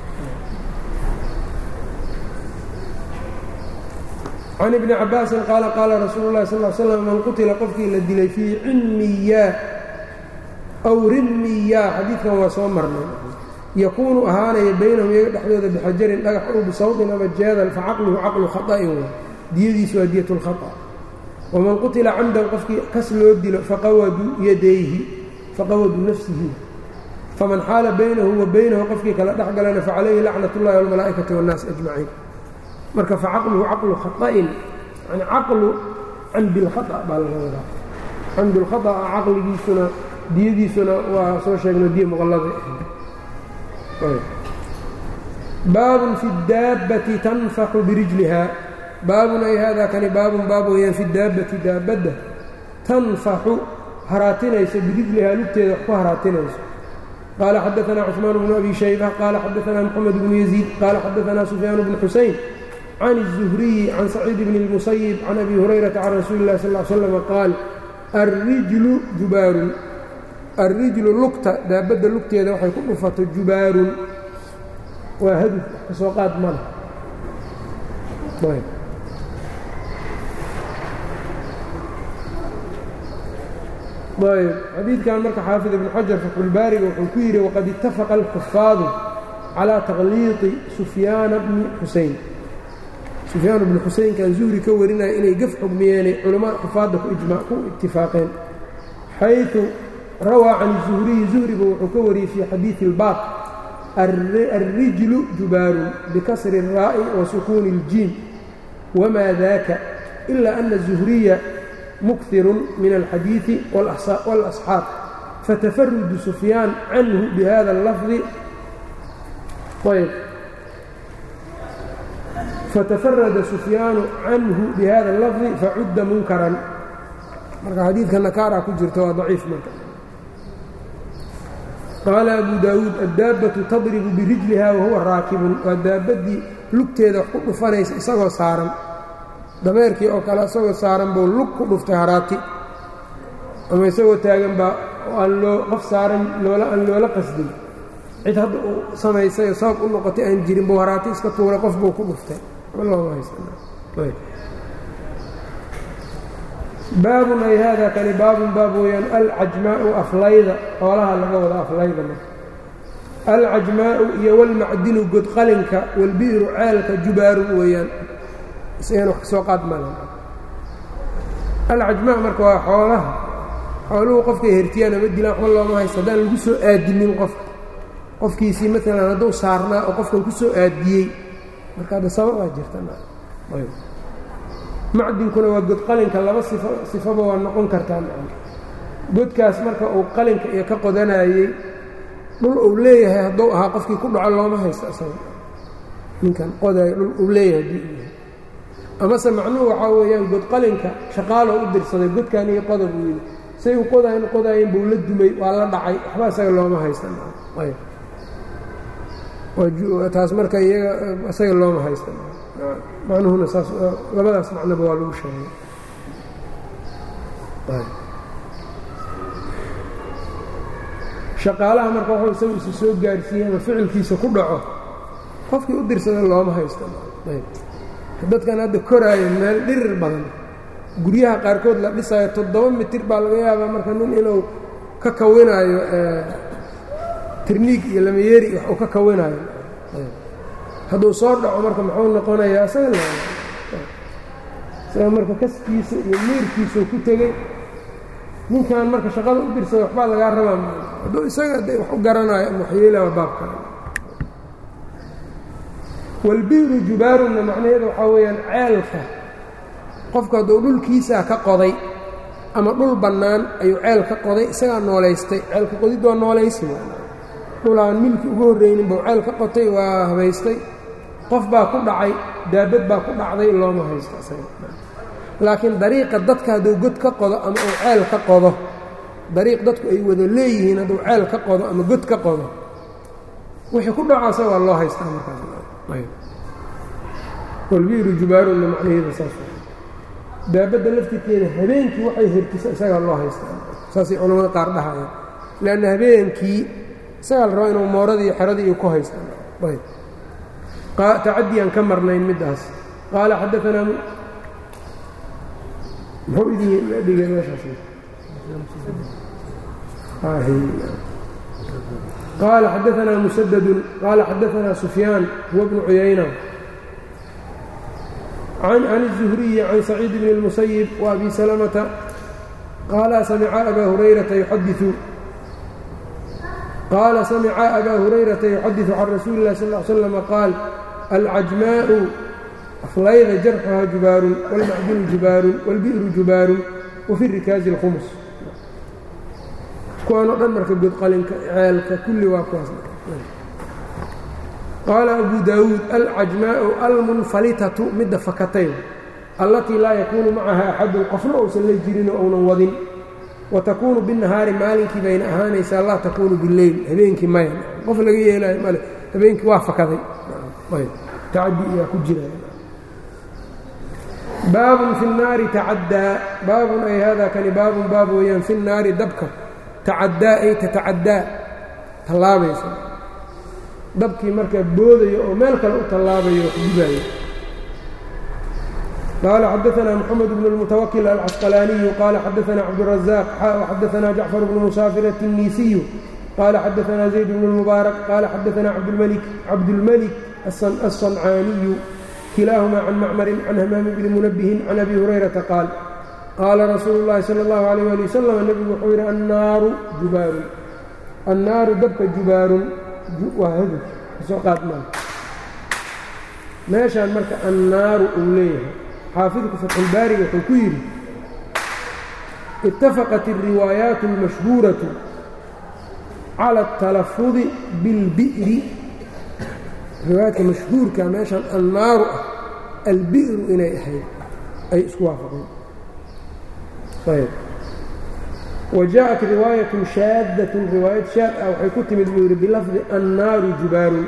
can ibni cabaasin qaala qaala rasuulu llahi sal l slam man qutila qofkii la dilay fii cinmiyaa aw rinmiyaa xadiidkan waa soo marnay yakuunu ahaanaya baynahum iyaga dhexdooda bixajarin dhagax ow bisawdin ama jeedal facaqluhu caqlu khaa'in wa diyadiisu waa diyat lkhaa waman qutila camdan qofkii kas loo dilo faqawaduu yadayhi faqawaduu nafsihi faman xaala baynahu wa baynahu qofkii kala dhex galana facalayhi lacnat اllahi wاlmalaa'ikati wاnnaas ajmaciin marka facaqluhu caqlu khaa'in yani caqlu camdi lkhaa baa laga wadaa camdi lkhaطa caqligiisuna diyadiisuna waa soo sheegno diya muqallada baabun fi اdaabbati tanfaxu birijliha baabun ay haadaa kani baabun baab weeyaan fi daabbati daabadda tanfaxu haraatinayso birijlihaa lugteeda wax ku haraatinayso qaala xadaanaa cثmaan bnu abi shayba qaala xadaanaa moxamed bnu yaziid qaala xadaanaa sufyaan bnu xusayn can الzuhriyi can saciid bn اlmusayib can abi hurayrata can rasuuli اlah sal slm qaal alrijlu jubaarun alrijlu lugta daabadda lugteeda waxay ku dhufato jubaarun waa haduf wax ka soo qaad male ayb xadiidkan marka xaafid ibnu xajar fatxulbaariga wuxuu ku yidhi waqad ittafaqa alxufaadu calaa takhliiqi sufyaana bni xuseyn sufyaan bnu xuseynkan zuhri ka warinaya inay gaf xugmiyeenay culamaa xufaadda ku itifaaqeen xayثu rawaa can الzuhriyi zuhriba wuxuu ka wariyey fii xadiiثi اlbaaq alrijlu jubaarun bikasri الraa'i wa sukuuni اljiim wma daka ila ana الzuhriya mukhiru min alxadiiثi wاlasxaab fatafarudu sufyaan canhu bihada اlafdi ayb fatafarada sufyaanu canhu bihada اlafdi facudda munkaran marka xadiidka nakaaraa ku jirta waa daciif marka qaala abu daawuud addaabbatu tadribu birijliha wahuwa raakibun waa daabaddii lugteeda wax ku dhufanaysa isagoo saaran dameerkii oo kale isagoo saaran buu lug ku dhuftay haraati ama isagoo taagan baa aan loo qof saaran loola aan loola qasdin cid hadda uu samaysay sabab u noqotay aan jirin buu haraati iska tuuray qof buu ku dhuftay looma haysan baabun ay haadaa kani baabun baab weeyaan alcajmaa'u aflayda xoolaha laga wada aflayda marka alcajmaa'u iyo walmacdinu godqalinka walbi'ru ceelka jubaarun weeyaan isagana wax ka soo qaad male alcajmaa marka waa xoolaha xooluhu qofkay hertiyaan ama dilaan waxba looma haysto haddaan lagu soo aadinin qofka qofkiisii maalan hadduu saarnaa oo qofkan ku soo aadiyey marka hadda sababaa jirta macdinkuna waa god qalinka laba sifo sifaba waa noqon kartaa godkaas marka uu qalinka iyo ka qodanayey dhul uu leeyahay hadduu ahaa qofkii ku dhaco looma haysto isaga ninkan qodayo dhul uu leeyahay haddii uu yahay amase macnuhu waxaa weeyaan god qalinka shaqaaloo u dirsaday godkan iyo qoda buu yidhi say u qodayn qodaayeen buu la dumay waa la dhacay waxba isaga looma haystan taas marka iyaga isaga looma haysta macnuhuna saas labadaas macnoba waa lagu sheegay shaqaalaha marka waxuu isagu isu soo gaarsiiyey ama ficilkiisa ku dhaco qofkii u dirsada looma haysta dadkan hadda koraayo meel dhirir badan guryaha qaarkood la dhisaayo toddoba mitir baa laga yaabaa marka nin inuu ka kawinaayo tirniig iyo lamayeeri wax uu ka kawinaayo hadduu soo dhaco marka muxuu noqonayaa isaga la isaga marka kaskiisa iyo miirkiisuu ku tegey ninkan marka shaqada u dirsada waxbaa lagaa rabaa hadduu isaga de wax u garanayo ama waxyeelaa baab kale walbi'ru jubaarunna macnaheeda waxaa weeyaan ceelka qofku hadduu dhulkiisaa ka qoday ama dhul bannaan ayuu ceel ka qoday isagaa noolaystay ceelka qodid waa noolaysi dhul aan milki ugu horraynin buu ceel ka qotay waa habaystay qof baa ku dhacay daabad baa ku dhacday looma haysto isaga laakiin dariiqa dadka hadduu god ka qodo ama uu ceel ka qodo dariiq dadku ay wada leeyihiin hadduu ceel ka qodo ama god ka qodo wixii ku dhacaasa waa loo haystaa markaaswalbiiru jubaarunna macnaheeda saas daabadda laftirkeeda habeenkii waxay hirtisa isagaa loo haystaa saasay culamada qaar dhahayaan leanna habeenkii isagaa la rabaa inuu mooradii iyo xeradii iyo ku haystaan ayb tacadiyaan ka marnayn middaas qaala xadaanaa muxuu idin dhigay meeshaas qaala xadaanaa musadadun qaala xadaanaa sufyaan huwa bnu cuyayna can الزhriyi can saciid bn الmusayib وabi salmةa qaala samca abaa hurayrata yuxadiثu qaala samca abaa hurayrata yuxadiثu can rasuuli اlah sal ه slm qaal alcajmaءu aflayda jarxuha jubaarun wاlmacdinu jubaarun wاlbi'ru jubaarun wafi rikaazi اlkhumus kuwaan o dhan marka godqalinka ceelka kulli waa kuwaas qaala abu daawuud alcajmaa'u almunfalitatu midda fakatay allatii laa yakuunu macaha axadun qofna uusan la jirinoo ounan wadin wa takuunu binnahaari maalinkii bayna ahaanaysaa laa takuunu bileyl habeenkii maya qof laga yeelaayo male habeenkii waa fakaday tacadi iyaa ku jira baabun fi الnaari tacaddaa baabun ay hada kani baabun baab weeyaan fi الnaari dabka tacaddaa ay tatacaddaa tallaabaysa dabkii markaa boodayo oo meel kale u tallaabayo wax gubaayo qaala xadaثna mxamed bn الmutawakil alcasqalaaniyu qaala xadaثna cabdالraزaaq xadaثna jacfar bnu musaafir الtinisiyu qaala xadaثna zayd bn الmubaarak qaala xadaثna cabdulmelik الصancaaniyu kilaaهuma can macmarin can hamaami bni munabihin can abi hurayrata qaal qaala rasuulu اllahi salى اllahu عalيh ali wasalam nebigu wuxuu yidhi annaaru jubaarun annaaru dabka jubaarun waa hadur kasoo qaadmaan meeshaan marka annaaru uu leeyahay xaafidku fatxulbaariga wuxuu ku yidhi itafaqat الriwaayaat اlmashhuuraةu calى الtalafudi biاlbi'ri riwaayaadka mashhuurka meeshaan annaaru ah albi'ru inay ahayd ay isku waafaqeen ayb wa jaaءat riwaayaة shaadaة riwaayad shaad ah waxay ku timid buu yidhi bilafdi annaaru jubaarun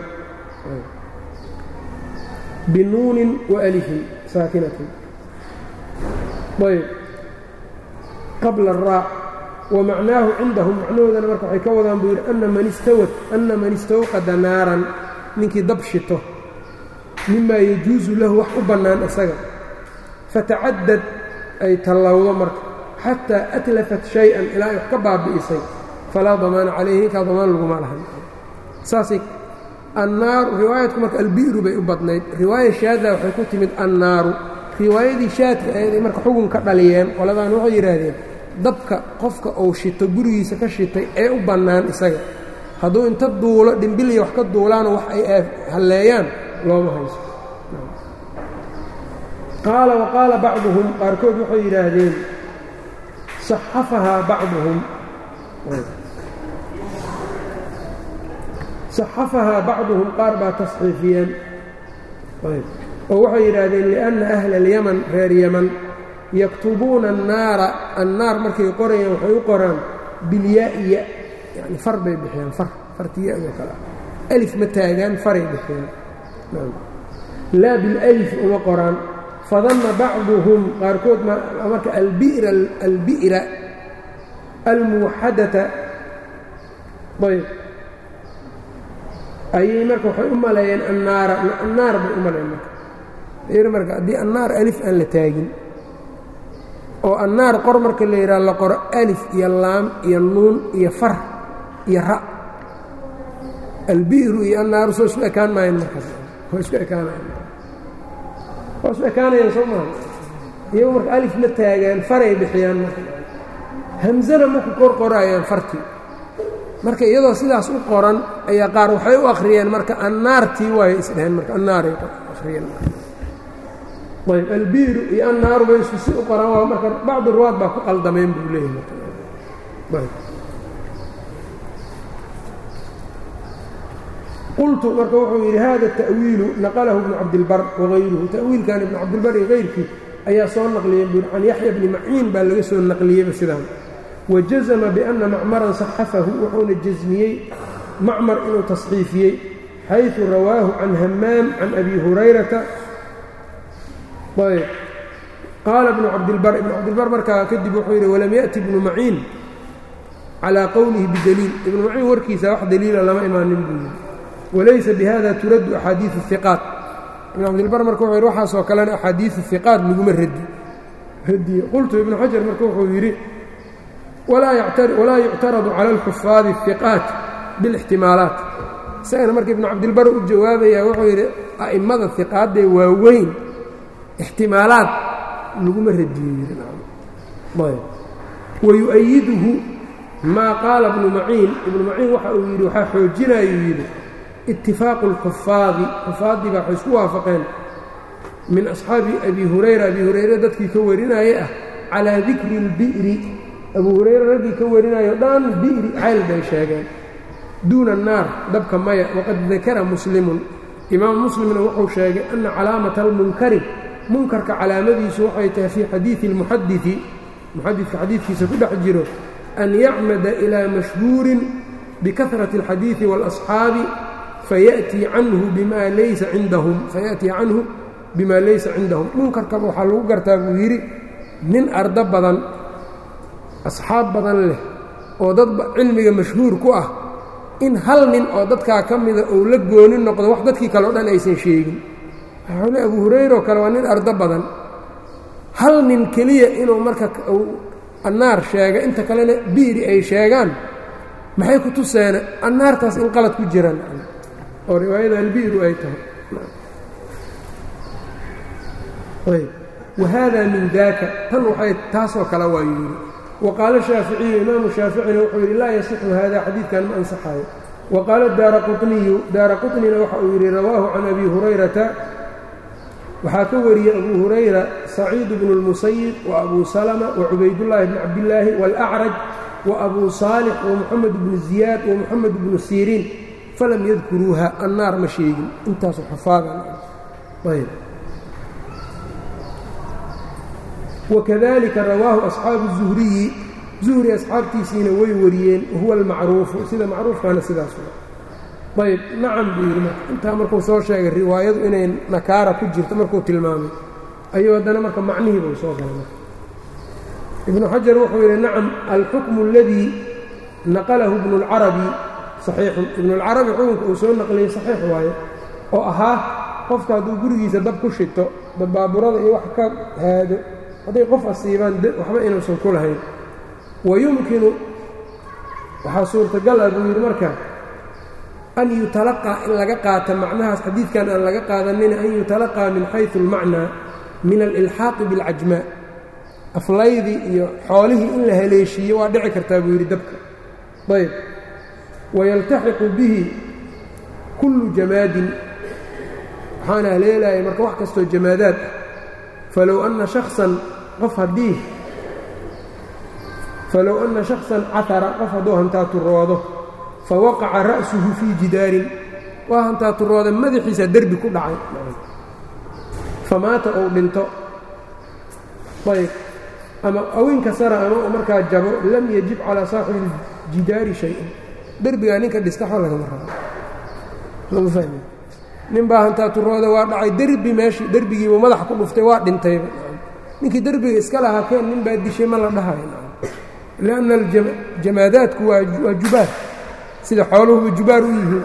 binuunin وalifin saakinatin ayb qabla الraac wamacnaahu cindahum macnahoodana marka waxay ka wadaan buu yidhi ana man istawad ana man istawqada naaran ninkii dab shito mimaa yajuusu lahu wax u bannaan isaga fatacadad ay tallowdo marka xataa atlafat shay-an ilaa ay wax ka baabi'isay falaa damaana calayhi ninkaa damaan laguma lahan saasay annaaru riwaayadku marka albi'ru bay u badnayd riwaaya shaada waxay ku timid annaaru riwaayadii shaadka eeday marka xugun ka dhaliyeen qoladaan waxay yidhaahdeen dabka qofka uu shito gurigiisa ka shitay ee u bannaan isaga hadduu inta duulo dhimbiliya wax ka duulaano wax ay halleeyaan looma hayso qaala wa qaala bacduhum qaarkood waxay yidhaahdeen saxafahaa bacduhum saxafahaa bacduhum qaar baa tasxiifiyeen oo waxay yidhaahdeen liأnna ahla اlyaman reer yaman yaktubuuna annaara annaar markay qorayaan waxay u qoraan bilyaa'iya yani far bay bixiyaan far fartiyadoo kale ah alif ma taagaan faray bixiyaan laa bilalif uma qoraan fadanna bacduhum qaarkood marka albira albi'ra almuwaxadata ayb ayay marka waxay u maleeyeen annaara annaar bay u maleeyeen marka ir marka haddii annaar alif aan la taagin oo annaar qor marka la yidhaha la qoro alif iyo laam iyo nuun iyo far iyo ra albi'ru iyo annaaru soo isku ekaan maayeen markaas waa isku ekaanayan waa isku ekaanayaan soo maaha iyagu marka alif ma taagaan faray bixiyaan marka hamsana ma ku kor qoraayaan fartii marka iyadoo sidaas u qoran ayaa qaar waxay u akhriyeen marka annaartii waay isdheheen marka annaaray akhriyeen ayb albiiru iyo annaaru bay isku si u qoraan waa marka bacdu ruwaad baa ku qaldameen buu leeyahay qultu marka wuxuu yidhi hada ta'wiilu naqalahu ibnu cabdilbar wagayruhu ta'wiilkan ibnu cabdilbar iyo kayrkii ayaa soo naqliyeen buu can yaxya bni maciin baa laga soo naqliyeyba sidaan wajazama biأna macmaran صaxafahu wuxuuna jasmiyey macmar inuu tasxiifiyey xayثu rawaahu can hamaam can abi hurayrata ayb qaala ibnu cabdilbar ibnu cabdilbar markaa kadib wuxuu yidhi walam yaأti ibnu maciin calىa qowlihi bidaliil ibnu maciin warkiisa wax daliila lama imaanin buu yidhi walaysa bihada turaddu axaadiiثu الhiqaat ibnu cabdilbar marka wuxuu yidhi waxaasoo kalena axaadiiثu hiqaat laguma radi radiye qultu ibnu xajar marka wuxuu yidhi walaa yuctaradu cala alxufaadi الhiqaat biاlاxtimaalaat isagana marka ibnu cabdilbar u jawaabaya wuxuu yidhi a'immada hiqaadee waaweyn ixtimaalaad laguma radiyo wayu'ayiduhu maa qaala ibnu maciin ibnu maciin waxa uu yidhi waxaa xoojinayuu yidhi itifaaqu اlxufaadi xufaaddii baa waxay isku waafaqeen min asxaabi abi hurayra abi hurayre dadkii ka warinaaye ah calaa dikri اlbi'ri abu hurayre raggii ka warinayo dhan bi'ri cayl bay sheegeen duuna annaar dabka maya waqad dakara muslimun imaam muslimna wuxuu sheegay ana calaamata almunkari munkarka calaamadiisu waxay tahay fii xadiidi اlmuxadidi muxadidka xadiidkiisa ku dhex jiro an yacmada ilaa mashhuurin bikahrati اlxadiidi wاlasxaabi fayaأtii canhu bima laysa cindahum fayaأtii canhu bima laysa cindahum munkarkaba waxaa lagu gartaa buu yidhi nin ardo badan asxaab badan leh oo dad cilmiga mashhuur ku ah in hal nin oo dadkaa ka mida uu la gooni noqdo wax dadkii kale o dhan aysan sheegin waxaule abu hurayra oo kale waa nin ardo badan hal nin keliya inuu marka annaar sheega inta kalena bi'ri ay sheegaan maxay ku tuseene annaartaas in qalad ku jiraan oo riwaayada albi'ru ay tahay wahada min daaka tan waxay taasoo kale waa yidhi waqaala shaaficiyu imaamu shaaficina wuxuu yidhi laa yasixu hada xadiidkan ma ansaxayo waqaala daara quطniyu daara quطnina waxa uu yidhi rawaahu can abi hurayrata waxaa ka wariyey abu hurayra saciid bnu اlmusayib waabuu salma wacubaydullaahi bni cabdillaahi wاlacraj waabuu saalix wamuxamed bnu ziyaad wamuxamed bnu siriin falam yadkuruuha annaar ma sheegin intaasu xufaadan wakadalika rawaahu asxaabu الzuhriyi zuhri asxaabtiisiina way wariyeen wahuwa almacruufu sida macruufkaana sidaas ayb nacam buu yidhi marka intaa markuu soo sheegay riwaayadu inay nakaara ku jirto markuu tilmaamay ayuu haddana marka macnihii buu soo galay marka ibnu xajar wuxuu yidhi nacam alxukmu اladii naqalahu ibnu اlcarabi saxiixun ibnu اlcarabi xukunka uu soo naqliyey saxiix waaye oo ahaa qofka hadduu gurigiisa dab ku shito dabaaburada iyo wax ka haado hadday qof asiibaan waxba inuusan ku lahayn wayumkinu waxaa suurtagal ah buu yidhi marka an yutalaqaa in laga qaata macnahaas xadiidkan aan laga qaadanina an yutalaqaa min xayثu اlmacnaa min alilxaaqi biاlcajmaa aflaydii iyo xoolihii in la haleeshiiyo waa dhici kartaa buu yidhi dabka ayb wayaltaxiqu bihi kullu jamaadin waxaana haleelaya marka wax kastoo jamaadaad ah falow anna shaksan qof haddii falow anna shaksan catara qof hadduu hantaaturoodo fa waqaca ra'suhu fii jidaarin waa hantaaturooda madaxiisa derbi ku dhacay famaata ou dhinto ayb ama awinka sara ama uu markaa jabo lam yajib calaa saaxibi iljidaari shay-un derbigaa ninka dhista waxba lagama rabo lama fahmi nin baa hantaaturooda waa dhacay derbi meeshii derbigiibu madaxa ku dhuftay waa dhintayba ninkii derbiga iska lahaa keen nin baa dishay ma la dhahayo lianna aljamaadaadku waa jubaar sida xooluhuba jubaar u yihiin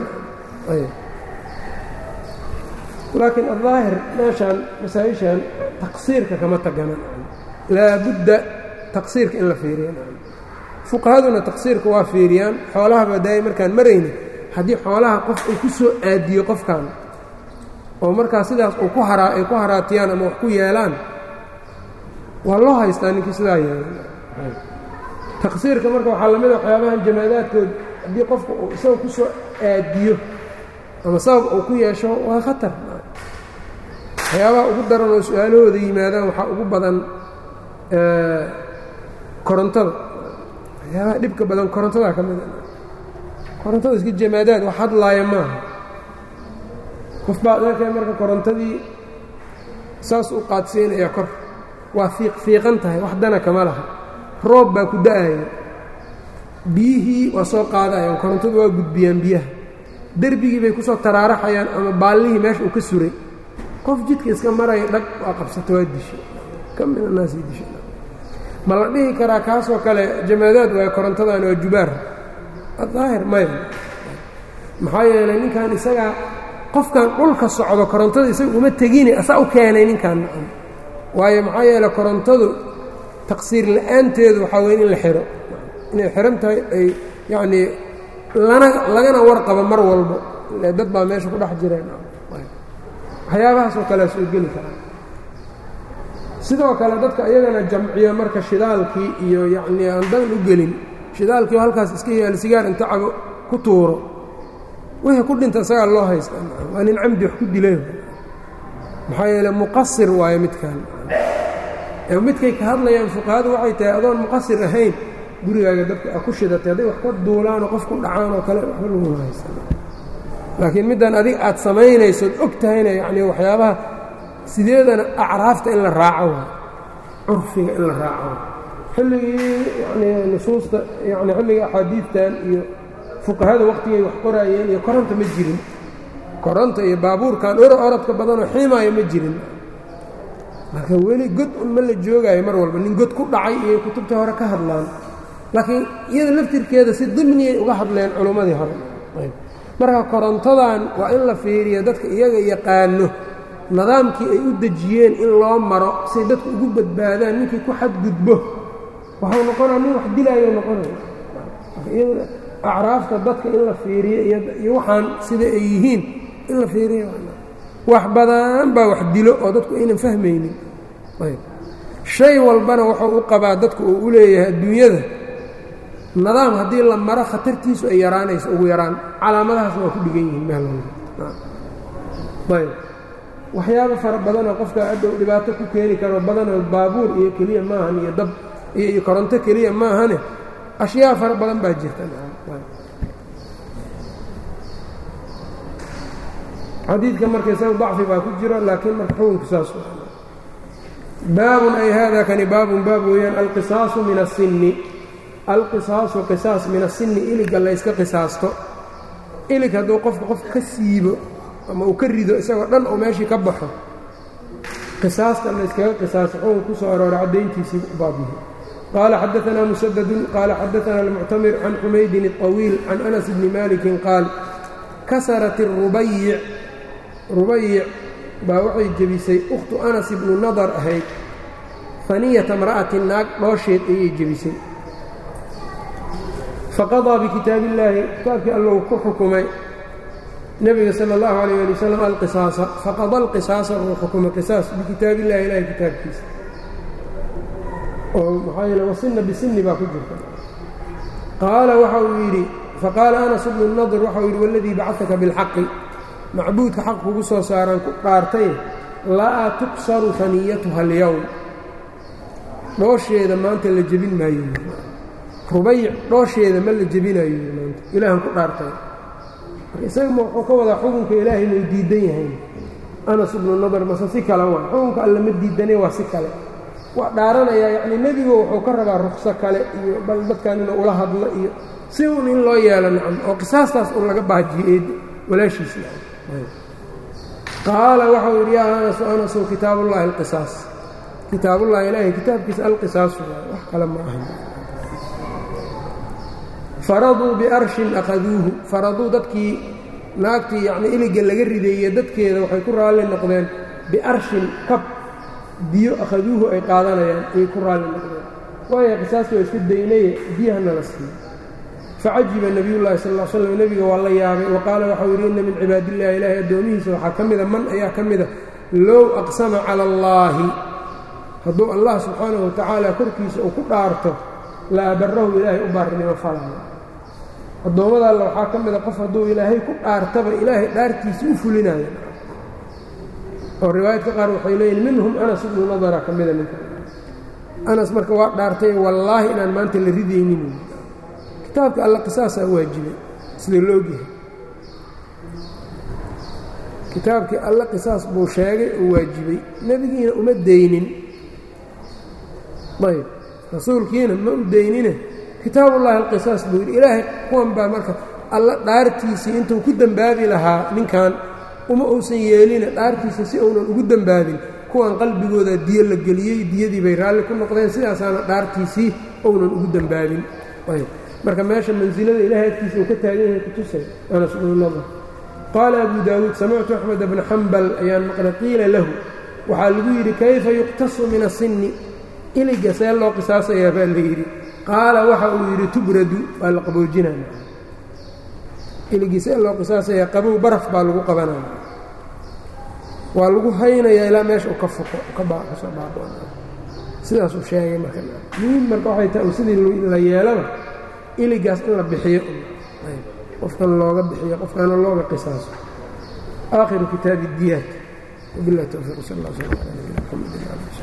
laakiin aldaahir meeshaan masaa-ishan taqsiirka kama tagana laabudda taqsiirka in la fiiriya fuqahaduna taqsiirka waa fiiriyaan xoolahaba daaya markaan marayni haddii xoolaha qof uu ku soo aadiyo qofkan oo markaa sidaas uu ku haraa ay ku haraatiyaan ama wax ku yeelaan waa loo haystaa ninkii sidaa yeelan taqsiirka marka waxaa lamid a waxyaabahan jamaadaadkood haddii qofka uu isaga ku soo aadiyo ama sabab uu ku yeesho waa khatar waxyaabaha ugu daran oo su-aalahooda yimaadaan waxaa ugu badan korontada waxyaabaha dhibka badan korontadaa ka mid a korontada iska jamaadaad wax hadlaaya maaha qof baa adeerkay marka korontadii saas u qaadsiinaya kor waa fiiq fiiqan tahay wax dana kama laha roob baa ku da-ayo biyihii waa soo qaadayaan korontadu waa gudbiyaan biyaha derbigii bay kusoo taraaraxayaan ama baallihii meesha uu ka suray qof jidka iska maraya dhag waa qabsata waa dishay ka min annaasi dishay ma la dhihi karaa kaasoo kale jamaadaad waay korontadan waa jubaar daahir maya maxaa yeelay ninkan isagaa qofkan dhulka socdo korontada isaga uma tegine asaa u keenay ninkan nacam waayo maxaa yeeley korontadu taqsiir la-aanteedu waxaa weye in la xiro inay xihan tahay ay yacnii lana lagana warqabo mar walbo ile dad baa meesha ku dhex jireen waxyaabahaasoo kalea soo geli karaa sidoo kale dadka iyagana jamciyo marka shidaalkii iyo yacnii aan dan u gelin shidaalkii oo halkaas iska yaali sigaar inta cabo ku tuuro wixii ku dhinta isagaa loo haysta waa nin camdi wax ku dilay maxaa yeele muqasir waayo midkan midkay ka hadlayaan fuqahadu waxay tahay adoon muqasir ahayn gurigaaga dadka a ku shidatay hadday wax ka duulaanoo qof ku dhacaan oo kale waxba laguma haysta laakiin middan adig aad samaynaysood og tahayna yacnii waxyaabaha sideedana acraafta in la raaco waay curfiga in la raaco xilligii yanii nusuusta yani xilligii axaadiidtan iyo fuqahada waqtigay wax qoraayeen iyo koronta ma jirin koronta iyo baabuurkan oro orodka badanoo xiimaayo ma jirin marka weli god un ma la joogaayo mar walba nin god ku dhacay iyo kutubta hore ka hadlaan laakiin iyada laftirkeeda si dimniyay uga hadleen culummadii hore marka korontadan waa in la fiiriyo dadka iyaga yaqaano nidaamkii ay u dejiyeen in loo maro say dadku ugu badbaadaan ninkii ku xadgudbo waxuu noqonaa nin wax dilaayo noqonaya acraafta dadka in la fiiriyo iyo waxaan sida ay yihiin in la fiiriyo wax badan baa wax dilo oo dadku aynan fahmaynin shay walbana wuxuu u qabaa dadku uu u leeyahay adduunyada nidaam haddii la maro khatartiisu ay yaraanayso ugu yaraan calaamadahaasna waa ku dhigan yihiin meel walba ayb waxyaabo fara badanoo qofka adhow dhibaato ku keeni karo badanoo baabuur iyo keliya maahan iyo dab iyo koronto keliya maahane ashyaa fara badan baa jirta xadiidka marka isaga dacfi baa ku jira laakiin marka xukunku saas baabun ay hada kani baabun baab weeyaan alqisaasu min asinni alqisaasu qisaas min asinni iliga layska qisaasto ilig hadduu qofka qof ka siibo ama uu ka rido isagoo dhan oo meeshii ka baxo qisaasta layskaga qisaaso xukun ku soo arooray caddayntiisii baabyihi qaala xadaanaa musadadun qaala xadaanaa almuctamir can xumaydin الطawiil can anas bni malikin qaal kasarat الrubayic rubayic baa waxay jebisay ukhtu anas ibnu nadar ahayd faniyata mra'ati naag dhoosheed ayay jebisay faqadaa bikitaabi illaahi kitaabkii allou ku xukumay nebiga sala allahu alayh ali wasalam alqisaasa faqada alqisaasa uu xukumay qisaas bikitaabi illahi ilahay kitaabkiisa oo maxaa yeele wasinna bisinni baa ku jirta qaala waxa uu yidhi faqaala anas bnu nadir waxa uu yidhi waladii bacadaka bilxaqi macbuudka xaq kugu soo saaraan ku dhaartay laa tuksaru faniyatuha alyowm dhoosheeda maanta la jebin maayo rubayic dhoosheeda ma la jebinayo maanta ilaahan ku dhaartay isaga ma wuxuu ka wadaa xukunka ilaahay may diidan yahayn anas ibnu nadar mase si kale waa xukunka alle ma diidane waa si kale waa dhaaranayaa yacnii nebigu wuxuu ka rabaa rukso kale iyo bal dadkan inuu ula hadlo iyo si un in loo yeelo nacam oo qisaastaas un laga baajiyey walaashiisa qaala waxau yidhi yaa anasu anasu kitaabullaahi alqisaas kitaabullahi ilaahay kitaabkiisa alqisaasu wax kale ma ahan faraduu biarshin akhaduuhu faraduu dadkii naagtii yacnii iliga laga rideeye dadkeeda waxay ku raalli noqdeen biarshin kab biyo akhaduuhu ay qaadanayaan ayay ku raalli noqdeen waayo qisaastii waa iska daynaye biyahana la siiyo facajiba nebiyullahi sal l slam nebiga waa la yaabay wa qaala waxau yidhi inna min cibaadillahi ilaahay addoomihiisa waxaa ka mida man ayaa ka mida low aqsama cala allaahi hadduu allah subxaanahu watacaala korkiisa uu ku dhaarto la abarahu ilaahay u baarinimo falaayo addoommada alle waxaa ka mida qof hadduu ilaahay ku dhaartaba ilaahay dhaartiisii u fulinayo oo riwaayadka qaar waxay leeyihin minhum anas ibnu nadara ka mida ninka anas marka waa dhaartay wallaahi inaan maanta la ridaynin kitaabka alla qisaasaa waajibay sida la ogyahay kitaabkii alle qisaas buu sheegay oo waajibay nebigiina uma daynin ayb rasuulkiina ma u daynine kitaabullaahi alqisaas buu yidhi ilaahay kuwan baa marka alla dhaartiisii intuu ku dembaabi lahaa ninkan uma uusan yeelina dhaartiisa si uunan ugu dembaabin kuwan qalbigooda diyo la geliyey diyadii bay raalli ku noqdeen sidaasaana dhaartiisii uunan ugu dembaabin marka meesha mansilada ilaahay agtiisa uu ka taagan yahay kutusay anas bnu nadr qaala abu daawuud samictu axmed bna xambal ayaan maqlay qiila lahu waxaa lagu yidhi kayfa yuqtasu min asinni iliga see loo qisaasayaa baa la yidhi qaala waxa uu yidhi tubradu waa la qaboojinaya iligii see loo qisaasayaa qabow baraf baa lagu qabanaya waa lagu haynayaa ilaa meesha uu ka fuqo kasoo baabo sidaasuu sheegay marka muhiim marka waxay tahay sidii la yeelaba iligaas in la bixiyo qofkan looga bixiyo qofkaana looga qisaaso aakhiru kitaabi اdiyaat wabilah towfiiq sal اllah sl ala nabina mxamedi